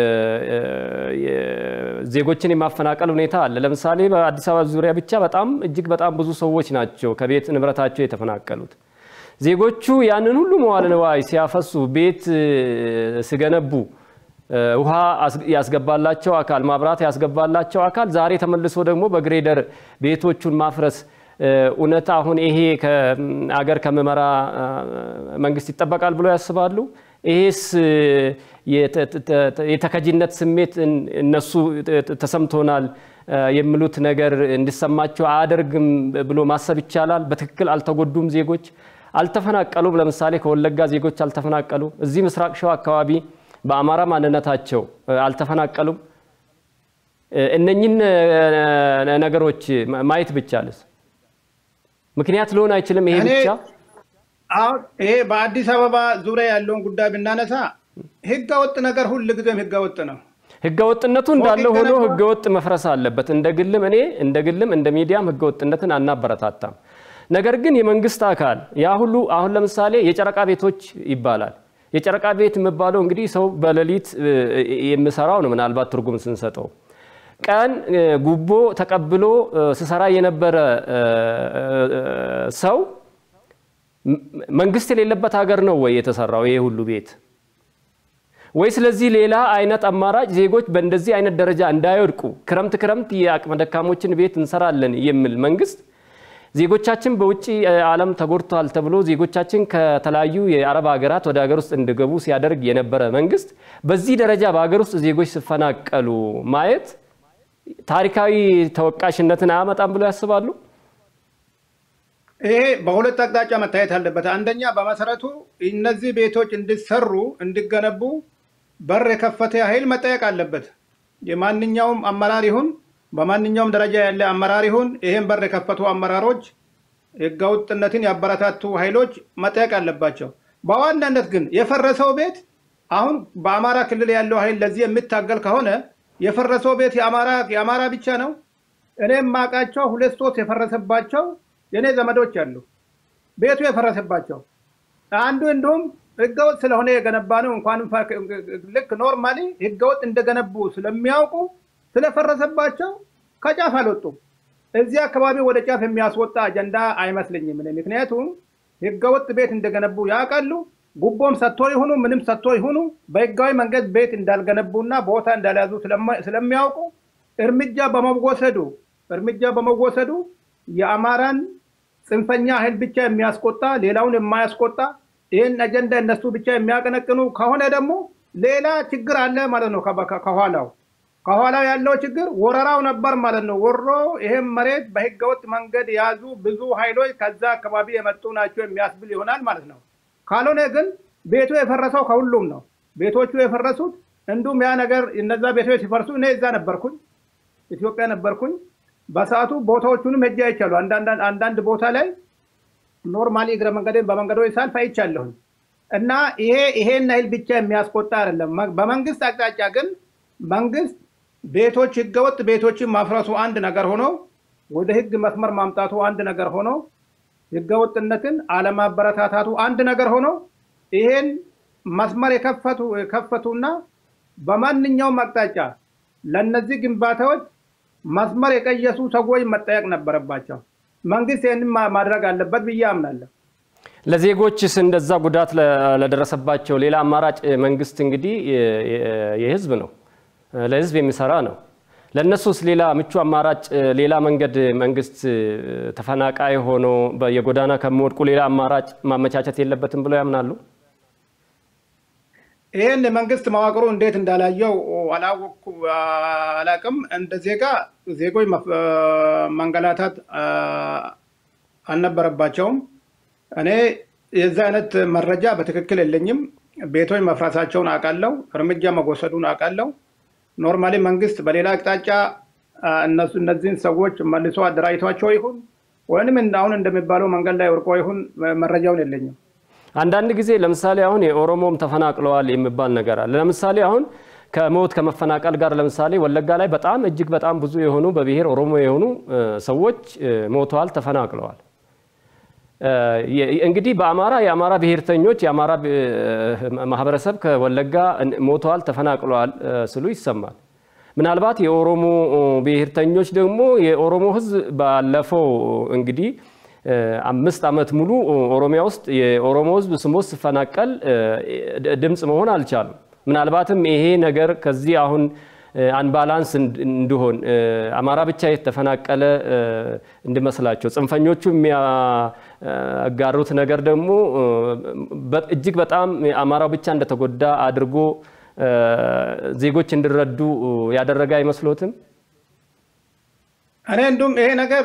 ዜጎችን የማፈናቀል ሁኔታ አለ። ለምሳሌ በአዲስ አበባ ዙሪያ ብቻ በጣም እጅግ በጣም ብዙ ሰዎች ናቸው ከቤት ንብረታቸው የተፈናቀሉት። ዜጎቹ ያንን ሁሉ መዋለ ንዋይ ሲያፈሱ ቤት ሲገነቡ ውሃ ያስገባላቸው አካል ማብራት ያስገባላቸው አካል ዛሬ ተመልሶ ደግሞ በግሬደር ቤቶቹን ማፍረስ እውነት አሁን ይሄ ከአገር ከምመራ መንግስት ይጠበቃል ብሎ ያስባሉ? ይሄስ የተከጂነት ስሜት እነሱ ተሰምቶናል የሚሉት ነገር እንዲሰማቸው አያደርግም ብሎ ማሰብ ይቻላል? በትክክል አልተጎዱም ዜጎች አልተፈናቀሉም። ለምሳሌ ከወለጋ ዜጎች አልተፈናቀሉ። እዚህ ምስራቅ ሸዋ አካባቢ በአማራ ማንነታቸው አልተፈናቀሉም። እነኝን ነገሮች ማየት ብቻልስ ምክንያት ሊሆን አይችልም? ይሄ ብቻ አሁን ይሄ በአዲስ አበባ ዙሪያ ያለውን ጉዳይ ብናነሳ ህገ ወጥ ነገር ሁል ጊዜም ህገ ወጥ ነው። ህገ ወጥነቱ እንዳለ ሆኖ ህገ ወጥ መፍረስ አለበት። እንደ ግልም እኔ እንደ ግልም እንደ ሚዲያም ህገ ወጥነትን አናበረታታም። ነገር ግን የመንግስት አካል ያ ሁሉ አሁን ለምሳሌ የጨረቃ ቤቶች ይባላል። የጨረቃ ቤት የሚባለው እንግዲህ ሰው በሌሊት የሚሰራው ነው። ምናልባት ትርጉም ስንሰጠው ቀን ጉቦ ተቀብሎ ስሰራ የነበረ ሰው መንግስት የሌለበት ሀገር ነው ወይ የተሰራው ይሄ ሁሉ ቤት? ወይ ስለዚህ ሌላ አይነት አማራጭ ዜጎች በእንደዚህ አይነት ደረጃ እንዳይወድቁ ክረምት ክረምት የአቅመ ደካሞችን ቤት እንሰራለን የሚል መንግስት ዜጎቻችን በውጭ ዓለም ተጎድተዋል ተብሎ ዜጎቻችን ከተለያዩ የአረብ ሀገራት ወደ ሀገር ውስጥ እንዲገቡ ሲያደርግ የነበረ መንግስት በዚህ ደረጃ በሀገር ውስጥ ዜጎች ሲፈናቀሉ ማየት ታሪካዊ ተወቃሽነትን አያመጣም ብሎ ያስባሉ? ይሄ በሁለት አቅጣጫ መታየት አለበት። አንደኛ በመሰረቱ እነዚህ ቤቶች እንዲሰሩ እንዲገነቡ በር የከፈተ ኃይል መጠየቅ አለበት። የማንኛውም አመራር ይሁን በማንኛውም ደረጃ ያለ አመራር ይሁን ይህን በር የከፈቱ አመራሮች፣ ህገወጥነትን ያበረታቱ ኃይሎች መጠየቅ አለባቸው። በዋናነት ግን የፈረሰው ቤት አሁን በአማራ ክልል ያለው ኃይል ለዚህ የሚታገል ከሆነ የፈረሰው ቤት የአማራ ብቻ ነው። እኔ የማውቃቸው ሁለት ሶስት የፈረሰባቸው የእኔ ዘመዶች አሉ፣ ቤቱ የፈረሰባቸው አንዱ እንዲሁም ህገወጥ ስለሆነ የገነባ ነው። እንኳንም ልክ ኖርማሊ ህገወጥ እንደገነቡ ስለሚያውቁ ስለፈረሰባቸው ከጫፍ አልወጡም። እዚህ አካባቢ ወደ ጫፍ የሚያስወጣ አጀንዳ አይመስለኝም። ምክንያቱም ህገወጥ ቤት እንደገነቡ ያውቃሉ። ጉቦም ሰጥቶ ይሁኑ ምንም ሰጥቶ ይሁኑ በህጋዊ መንገድ ቤት እንዳልገነቡና ቦታ እንዳልያዙ ስለሚያውቁ እርምጃ በመወሰዱ እርምጃ በመወሰዱ የአማራን ጽንፈኛ ኃይል ብቻ የሚያስቆጣ ሌላውን የማያስቆጣ ይህን አጀንዳ እነሱ ብቻ የሚያቀነቅኑ ከሆነ ደግሞ ሌላ ችግር አለ ማለት ነው። ከኋላው ከኋላው ያለው ችግር ወረራው ነበር ማለት ነው። ወሮ ይህም መሬት በህገወጥ መንገድ የያዙ ብዙ ኃይሎች ከዛ አካባቢ የመጡ ናቸው የሚያስብል ይሆናል ማለት ነው። ካልሆነ ግን ቤቱ የፈረሰው ከሁሉም ነው። ቤቶቹ የፈረሱት እንዲሁም ያ ነገር እነዛ ቤቶች ሲፈርሱ እኔ እዛ ነበርኩኝ፣ ኢትዮጵያ ነበርኩኝ። በሰዓቱ ቦታዎቹንም ሄጄ አይቻሉ። አንዳንድ ቦታ ላይ ኖርማሊ እግረ መንገድን በመንገዶች ሳልፍ አይቻለሁኝ። እና ይሄ ይሄን ያህል ብቻ የሚያስቆጣ አይደለም። በመንግስት አቅጣጫ ግን መንግስት ቤቶች ህገወጥ ቤቶችን ማፍረሱ አንድ ነገር ሆኖ ወደ ህግ መስመር ማምጣቱ አንድ ነገር ሆኖ ህገወጥነትን አለማበረታታቱ አንድ ነገር ሆኖ ይሄን መስመር የከፈቱ የከፈቱና በማንኛውም አቅጣጫ ለእነዚህ ግንባታዎች መስመር የቀየሱ ሰዎች መጠየቅ ነበረባቸው። መንግስት ይህንን ማድረግ አለበት ብዬ አምናለሁ። ለዜጎችስ እንደዛ ጉዳት ለደረሰባቸው ሌላ አማራጭ መንግስት እንግዲህ የህዝብ ነው፣ ለህዝብ የሚሰራ ነው። ለእነሱስ ሌላ ምቹ አማራጭ ሌላ መንገድ መንግስት ተፈናቃይ ሆኖ የጎዳና ከሚወድቁ ሌላ አማራጭ ማመቻቸት የለበትም ብለው ያምናሉ? ይህን የመንግስት መዋቅሩ እንዴት እንዳላየው አላወቅኩ አላቅም። እንደ ዜጋ ዜጎች መንገላታት አልነበረባቸውም። እኔ የዛ አይነት መረጃ በትክክል የለኝም። ቤቶች መፍራሳቸውን አውቃለሁ። እርምጃ መወሰዱን አውቃለሁ። ኖርማሊ መንግስት በሌላ አቅጣጫ እነሱ እነዚህን ሰዎች መልሶ አደራጅቷቸው ይሁን ወይም አሁን እንደሚባለው መንገድ ላይ ወርቆ ይሁን መረጃውን የለኝም። አንዳንድ ጊዜ ለምሳሌ አሁን የኦሮሞም ተፈናቅለዋል የሚባል ነገር አለ። ለምሳሌ አሁን ከሞት ከመፈናቀል ጋር ለምሳሌ ወለጋ ላይ በጣም እጅግ በጣም ብዙ የሆኑ በብሔር ኦሮሞ የሆኑ ሰዎች ሞተዋል፣ ተፈናቅለዋል። እንግዲህ በአማራ የአማራ ብሔርተኞች የአማራ ማህበረሰብ ከወለጋ ሞተዋል፣ ተፈናቅለዋል ስሉ ይሰማል። ምናልባት የኦሮሞ ብሔርተኞች ደግሞ የኦሮሞ ሕዝብ ባለፈው እንግዲህ አምስት ዓመት ሙሉ ኦሮሚያ ውስጥ የኦሮሞ ሕዝብ ስሞት ሲፈናቀል ድምፅ መሆን አልቻሉም። ምናልባትም ይሄ ነገር ከዚህ አሁን አንባላንስ እንዲሆን አማራ ብቻ የተፈናቀለ እንዲመስላቸው ጽንፈኞቹ የሚያጋሩት ነገር ደግሞ እጅግ በጣም አማራው ብቻ እንደተጎዳ አድርጎ ዜጎች እንዲረዱ ያደረገ አይመስሎትም? እኔ እንዲሁም ይሄ ነገር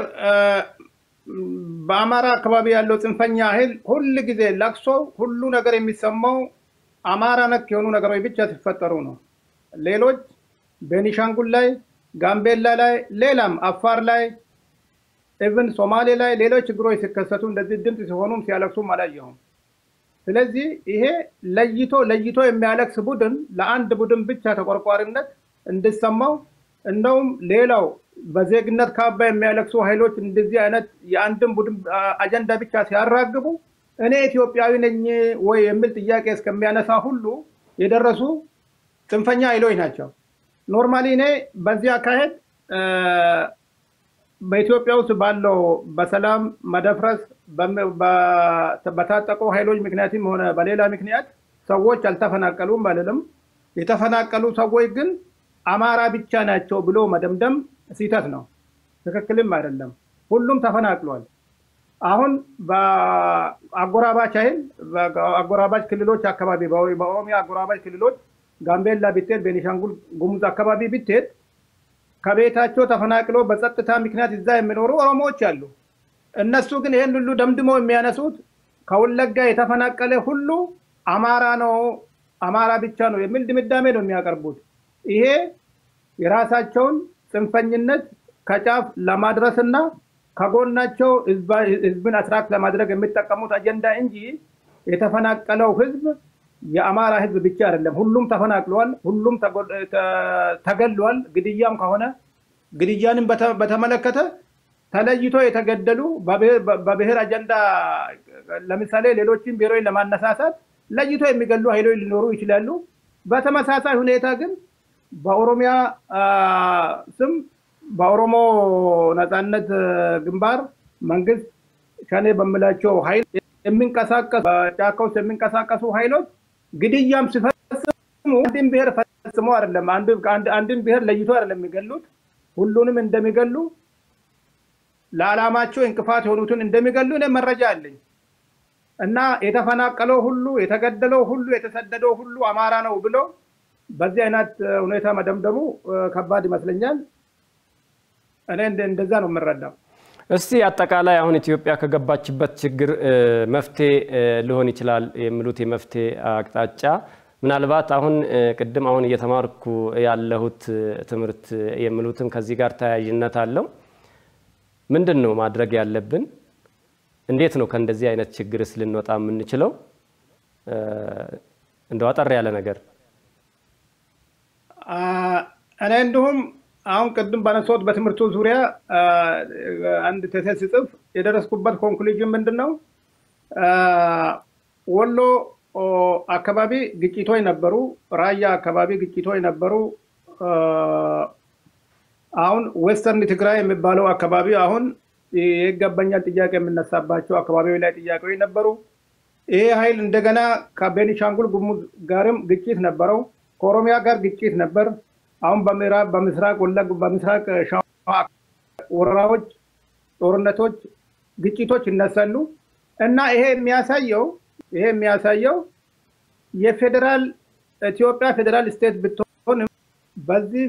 በአማራ አካባቢ ያለው ጽንፈኛ ኃይል ሁል ጊዜ ለቅሶ ሁሉ ነገር የሚሰማው አማራ ነክ የሆኑ ነገሮች ብቻ ሲፈጠሩ ነው። ሌሎች ቤኒሻንጉል ላይ፣ ጋምቤላ ላይ፣ ሌላም አፋር ላይ፣ ኢቭን ሶማሌ ላይ ሌሎች ችግሮች ሲከሰቱ እንደዚህ ድምፅ ሲሆኑም ሲያለቅሱም አላየሁም። ስለዚህ ይሄ ለይቶ ለይቶ የሚያለቅስ ቡድን ለአንድ ቡድን ብቻ ተቆርቋሪነት እንዲሰማው እንደውም ሌላው በዜግነት ካባ የሚያለቅሱ ኃይሎች እንደዚህ አይነት የአንድን ቡድን አጀንዳ ብቻ ሲያራግቡ እኔ ኢትዮጵያዊ ነኝ ወይ የሚል ጥያቄ እስከሚያነሳ ሁሉ የደረሱ ጽንፈኛ ኃይሎች ናቸው። ኖርማሊ እኔ በዚህ አካሄድ በኢትዮጵያ ውስጥ ባለው በሰላም መደፍረስ በታጠቁ ኃይሎች ምክንያትም ሆነ በሌላ ምክንያት ሰዎች አልተፈናቀሉም አልልም። የተፈናቀሉ ሰዎች ግን አማራ ብቻ ናቸው ብሎ መደምደም ስህተት ነው፣ ትክክልም አይደለም። ሁሉም ተፈናቅሏል። አሁን በአጎራባች ኃይል አጎራባች ክልሎች አካባቢ በኦሮሚያ አጎራባች ክልሎች ጋምቤላ ብትሄድ፣ ቤኒሻንጉል ጉሙዝ አካባቢ ብትሄድ ከቤታቸው ተፈናቅሎ በጸጥታ ምክንያት እዛ የሚኖሩ ኦሮሞዎች አሉ። እነሱ ግን ይህን ሁሉ ደምድመው የሚያነሱት ከወለጋ የተፈናቀለ ሁሉ አማራ ነው፣ አማራ ብቻ ነው የሚል ድምዳሜ ነው የሚያቀርቡት። ይሄ የራሳቸውን ጽንፈኝነት ከጫፍ ለማድረስና ከጎናቸው ህዝብን አትራክት ለማድረግ የሚጠቀሙት አጀንዳ እንጂ የተፈናቀለው ህዝብ የአማራ ህዝብ ብቻ አይደለም። ሁሉም ተፈናቅለዋል፣ ሁሉም ተገሏል። ግድያም ከሆነ ግድያንም በተመለከተ ተለይቶ የተገደሉ በብሔር አጀንዳ ለምሳሌ ሌሎችን ብሔሮች ለማነሳሳት ለይቶ የሚገሉ ኃይሎች ሊኖሩ ይችላሉ። በተመሳሳይ ሁኔታ ግን በኦሮሚያ ስም በኦሮሞ ነፃነት ግንባር መንግስት ሸኔ በምላቸው ኃይል የሚንቀሳቀሱ በጫካ ውስጥ የሚንቀሳቀሱ ኃይሎች ግድያም ሲፈጽሙ አንድን ብሔር ፈጽሞ አይደለም፣ አንድን ብሔር ለይቶ አይደለም የሚገሉት፣ ሁሉንም እንደሚገሉ ለዓላማቸው እንቅፋት የሆኑትን እንደሚገሉ እኔ መረጃ አለኝ እና የተፈናቀለው ሁሉ የተገደለው ሁሉ የተሰደደው ሁሉ አማራ ነው ብሎ በዚህ አይነት ሁኔታ መደምደሙ ከባድ ይመስለኛል። እኔ እንደዛ ነው የምረዳው። እስቲ አጠቃላይ አሁን ኢትዮጵያ ከገባችበት ችግር መፍትሄ ሊሆን ይችላል የሚሉት የመፍትሄ አቅጣጫ ምናልባት አሁን ቅድም አሁን እየተማርኩ ያለሁት ትምህርት የሚሉትም ከዚህ ጋር ተያያዥነት አለው። ምንድን ነው ማድረግ ያለብን? እንዴት ነው ከእንደዚህ አይነት ችግርስ ልንወጣ የምንችለው? እንደው አጠር ያለ ነገር እኔ እንዲሁም አሁን ቅድም ባነሳሁት በትምህርቱ ዙሪያ አንድ ቴሴስ ስጽፍ የደረስኩበት ኮንክሉዥን ምንድን ነው? ወሎ አካባቢ ግጭቶች ነበሩ። ራያ አካባቢ ግጭቶች ነበሩ። አሁን ዌስተርን ትግራይ የሚባለው አካባቢ አሁን የይገባኛል ጥያቄ የምነሳባቸው አካባቢዎች ላይ ጥያቄዎች ነበሩ። ይሄ ኃይል እንደገና ከቤኒሻንጉል ጉሙዝ ጋርም ግጭት ነበረው። ከኦሮሚያ ጋር ግጭት ነበር። አሁን በምዕራብ በምስራቅ ወለግ በምስራቅ ሸዋ ወረራዎች፣ ጦርነቶች፣ ግጭቶች ይነሳሉ እና ይሄ የሚያሳየው ይሄ የሚያሳየው የፌዴራል ኢትዮጵያ ፌዴራል ስቴት ብትሆንም በዚህ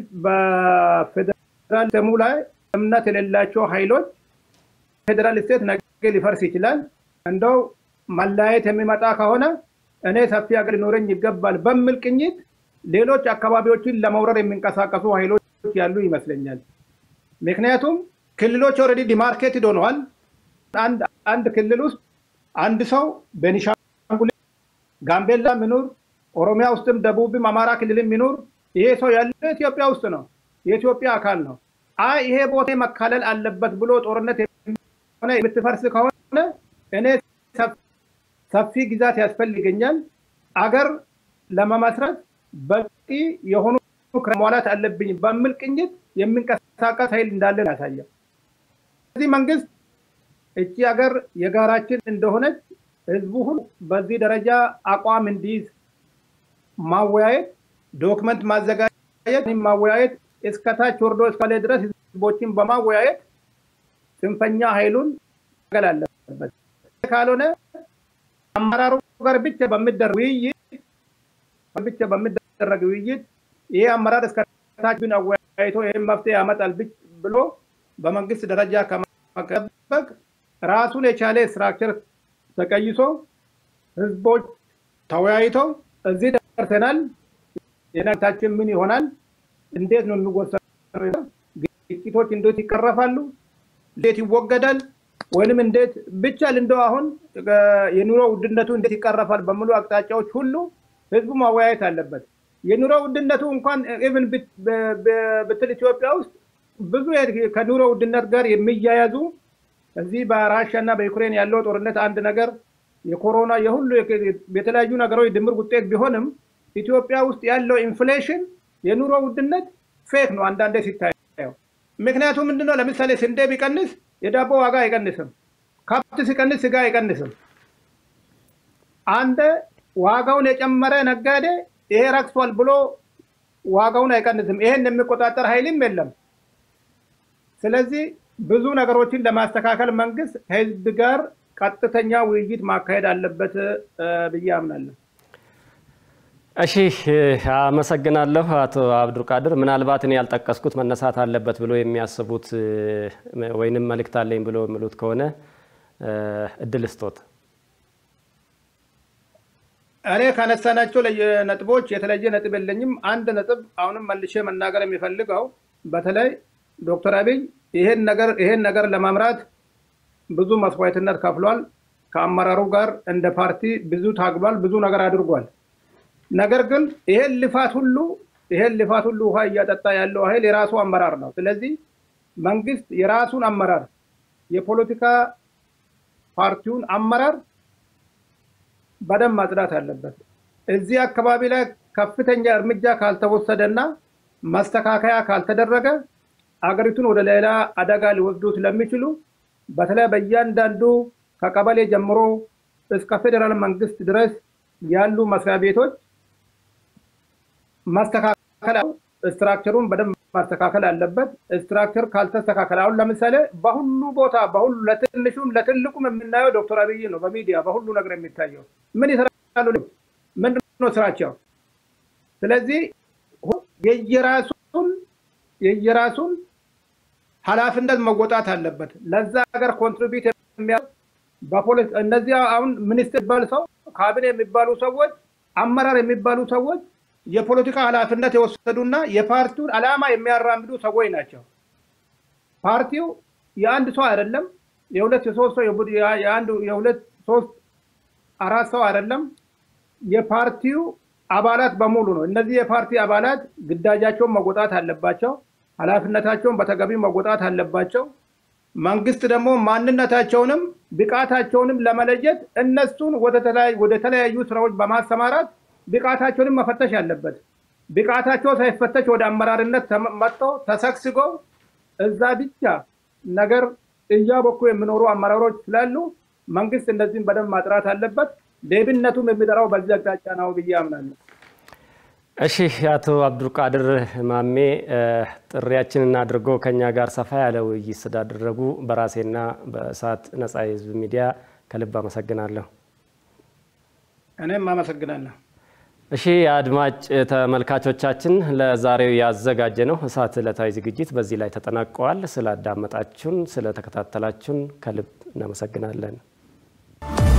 በፌዴራል ስሙ ላይ እምነት የሌላቸው ኃይሎች ፌዴራል ስቴት ነገ ሊፈርስ ይችላል። እንደው መለያየት የሚመጣ ከሆነ እኔ ሰፊ ሀገር ሊኖረኝ ይገባል በሚል ቅኝት ሌሎች አካባቢዎችን ለመውረር የሚንቀሳቀሱ ኃይሎች ያሉ ይመስለኛል። ምክንያቱም ክልሎች ኦልሬዲ ዲማርኬትድ ሆነዋል። አንድ ክልል ውስጥ አንድ ሰው ቤኒሻንጉል፣ ጋምቤላ ሚኑር፣ ኦሮሚያ ውስጥም ደቡብም አማራ ክልልም ሚኑር ይሄ ሰው ያለው ኢትዮጵያ ውስጥ ነው፣ የኢትዮጵያ አካል ነው። አይ ይሄ ቦታ መካለል አለበት ብሎ ጦርነት ሆነ የምትፈርስ ከሆነ እኔ ሰፊ ግዛት ያስፈልገኛል አገር ለመመስረት በቂ የሆኑ መሟላት አለብኝ በሚል ቅኝት የሚንቀሳቀስ ኃይል እንዳለ ያሳያል። ስለዚህ መንግስት እቺ ሀገር የጋራችን እንደሆነች ህዝቡ ሁሉ በዚህ ደረጃ አቋም እንዲይዝ ማወያየት፣ ዶክመንት ማዘጋጀት፣ ማወያየት እስከታች ወርዶ እስካለ ድረስ ህዝቦችን በማወያየት ጽንፈኛ ኃይሉን ገል አለበት። ካልሆነ አመራሩ ጋር ብቻ በሚደረግ ውይይት ብቻ በሚደረግ ውይይት ይሄ አመራር እስከታች ብን አወያይቶ ይህን መፍትሄ ያመጣል ብሎ በመንግስት ደረጃ ከመጠበቅ ራሱን የቻለ ስትራክቸር ተቀይሶ ህዝቦች ተወያይተው እዚህ ደርሰናል፣ የነታችን ምን ይሆናል፣ እንዴት ነው የሚወሰነው፣ ግጭቶች እንዴት ይቀረፋሉ፣ እንዴት ይወገዳል፣ ወይንም እንዴት ብቻ እንደው አሁን የኑሮ ውድነቱ እንዴት ይቀረፋል በሚሉ አቅጣጫዎች ሁሉ ህዝቡ ማወያየት አለበት። የኑሮ ውድነቱ እንኳን ኢቭን ብትል ኢትዮጵያ ውስጥ ብዙ ከኑሮ ውድነት ጋር የሚያያዙ እዚህ በራሻ እና በዩክሬን ያለው ጦርነት አንድ ነገር የኮሮና የሁሉ የተለያዩ ነገሮች ድምር ውጤት ቢሆንም ኢትዮጵያ ውስጥ ያለው ኢንፍሌሽን የኑሮ ውድነት ፌክ ነው አንዳንዴ ሲታየው። ምክንያቱም ምንድነው? ለምሳሌ ስንዴ ቢቀንስ የዳቦ ዋጋ አይቀንስም። ከብት ሲቀንስ ስጋ አይቀንስም። አንድ ዋጋውን የጨመረ ነጋዴ ይሄ ረክሷል ብሎ ዋጋውን አይቀንስም። ይሄን የሚቆጣጠር ኃይልም የለም። ስለዚህ ብዙ ነገሮችን ለማስተካከል መንግስት ከህዝብ ጋር ቀጥተኛ ውይይት ማካሄድ አለበት ብዬ አምናለሁ። እሺ፣ አመሰግናለሁ አቶ አብዱልቃድር። ምናልባት እኔ ያልጠቀስኩት መነሳት አለበት ብሎ የሚያስቡት ወይንም መልእክት አለኝ ብሎ የሚሉት ከሆነ እድል ስጦት። እኔ ካነሳናቸው ነጥቦች የተለየ ነጥብ የለኝም። አንድ ነጥብ አሁንም መልሼ መናገር የሚፈልገው በተለይ ዶክተር አብይ ይሄን ነገር ይሄን ነገር ለማምራት ብዙ መስዋዕትነት ከፍሏል። ከአመራሩ ጋር እንደ ፓርቲ ብዙ ታግሏል፣ ብዙ ነገር አድርጓል። ነገር ግን ይሄን ልፋት ሁሉ ይሄን ልፋት ሁሉ ውሃ እያጠጣ ያለው ኃይል የራሱ አመራር ነው። ስለዚህ መንግስት የራሱን አመራር የፖለቲካ ፓርቲውን አመራር በደንብ ማጽዳት አለበት። እዚህ አካባቢ ላይ ከፍተኛ እርምጃ ካልተወሰደና ማስተካከያ ካልተደረገ አገሪቱን ወደ ሌላ አደጋ ሊወስዱ ስለሚችሉ በተለይ በእያንዳንዱ ከቀበሌ ጀምሮ እስከ ፌዴራል መንግስት ድረስ ያሉ መስሪያ ቤቶች ማስተካከል ስትራክቸሩን በደንብ ማስተካከል አለበት። ስትራክቸር ካልተስተካከለ አሁን ለምሳሌ በሁሉ ቦታ በሁሉ ለትንሹም ለትልቁም የምናየው ዶክተር አብይ ነው። በሚዲያ በሁሉ ነገር የሚታየው ምን ይሰራሉ? ምንድን ነው ስራቸው? ስለዚህ የየራሱን የየራሱን ኃላፊነት መወጣት አለበት። ለዛ ሀገር ኮንትሪቢዩት የሚያ በፖለቲ እነዚህ አሁን ሚኒስትር የሚባሉ ሰው ካቢኔ የሚባሉ ሰዎች አመራር የሚባሉ ሰዎች የፖለቲካ ኃላፊነት የወሰዱና የፓርቲውን ዓላማ የሚያራምዱ ሰዎች ናቸው። ፓርቲው የአንድ ሰው አይደለም፣ የሁለት የሶስት ሰው የአንድ የሁለት ሶስት አራት ሰው አይደለም። የፓርቲው አባላት በሙሉ ነው። እነዚህ የፓርቲ አባላት ግዳጃቸውን መወጣት አለባቸው። ኃላፊነታቸውን በተገቢ መወጣት አለባቸው። መንግስት ደግሞ ማንነታቸውንም ብቃታቸውንም ለመለየት እነሱን ወደ ተለያዩ ስራዎች በማሰማራት ብቃታቸውንም መፈተሽ አለበት። ብቃታቸው ሳይፈተሽ ወደ አመራርነት መጥተው ተሰግስገው እዛ ብቻ ነገር እያቦኩ የሚኖሩ አመራሮች ስላሉ መንግስት እነዚህን በደንብ ማጥራት አለበት። ሌብነቱም የሚጠራው በዚህ አቅጣጫ ነው ብዬ አምናለሁ። እሺ አቶ አብዱልቃድር ማሜ ጥሪያችንን አድርጎ ከኛ ጋር ሰፋ ያለ ውይይት ስላደረጉ በራሴና በእሳት ነጻ የህዝብ ሚዲያ ከልብ አመሰግናለሁ። እኔም አመሰግናለሁ። እሺ አድማጭ ተመልካቾቻችን ለዛሬው ያዘጋጀ ነው እሳት ዕለታዊ ዝግጅት በዚህ ላይ ተጠናቀዋል። ስላዳመጣችሁን፣ ስለተከታተላችሁን ከልብ እናመሰግናለን።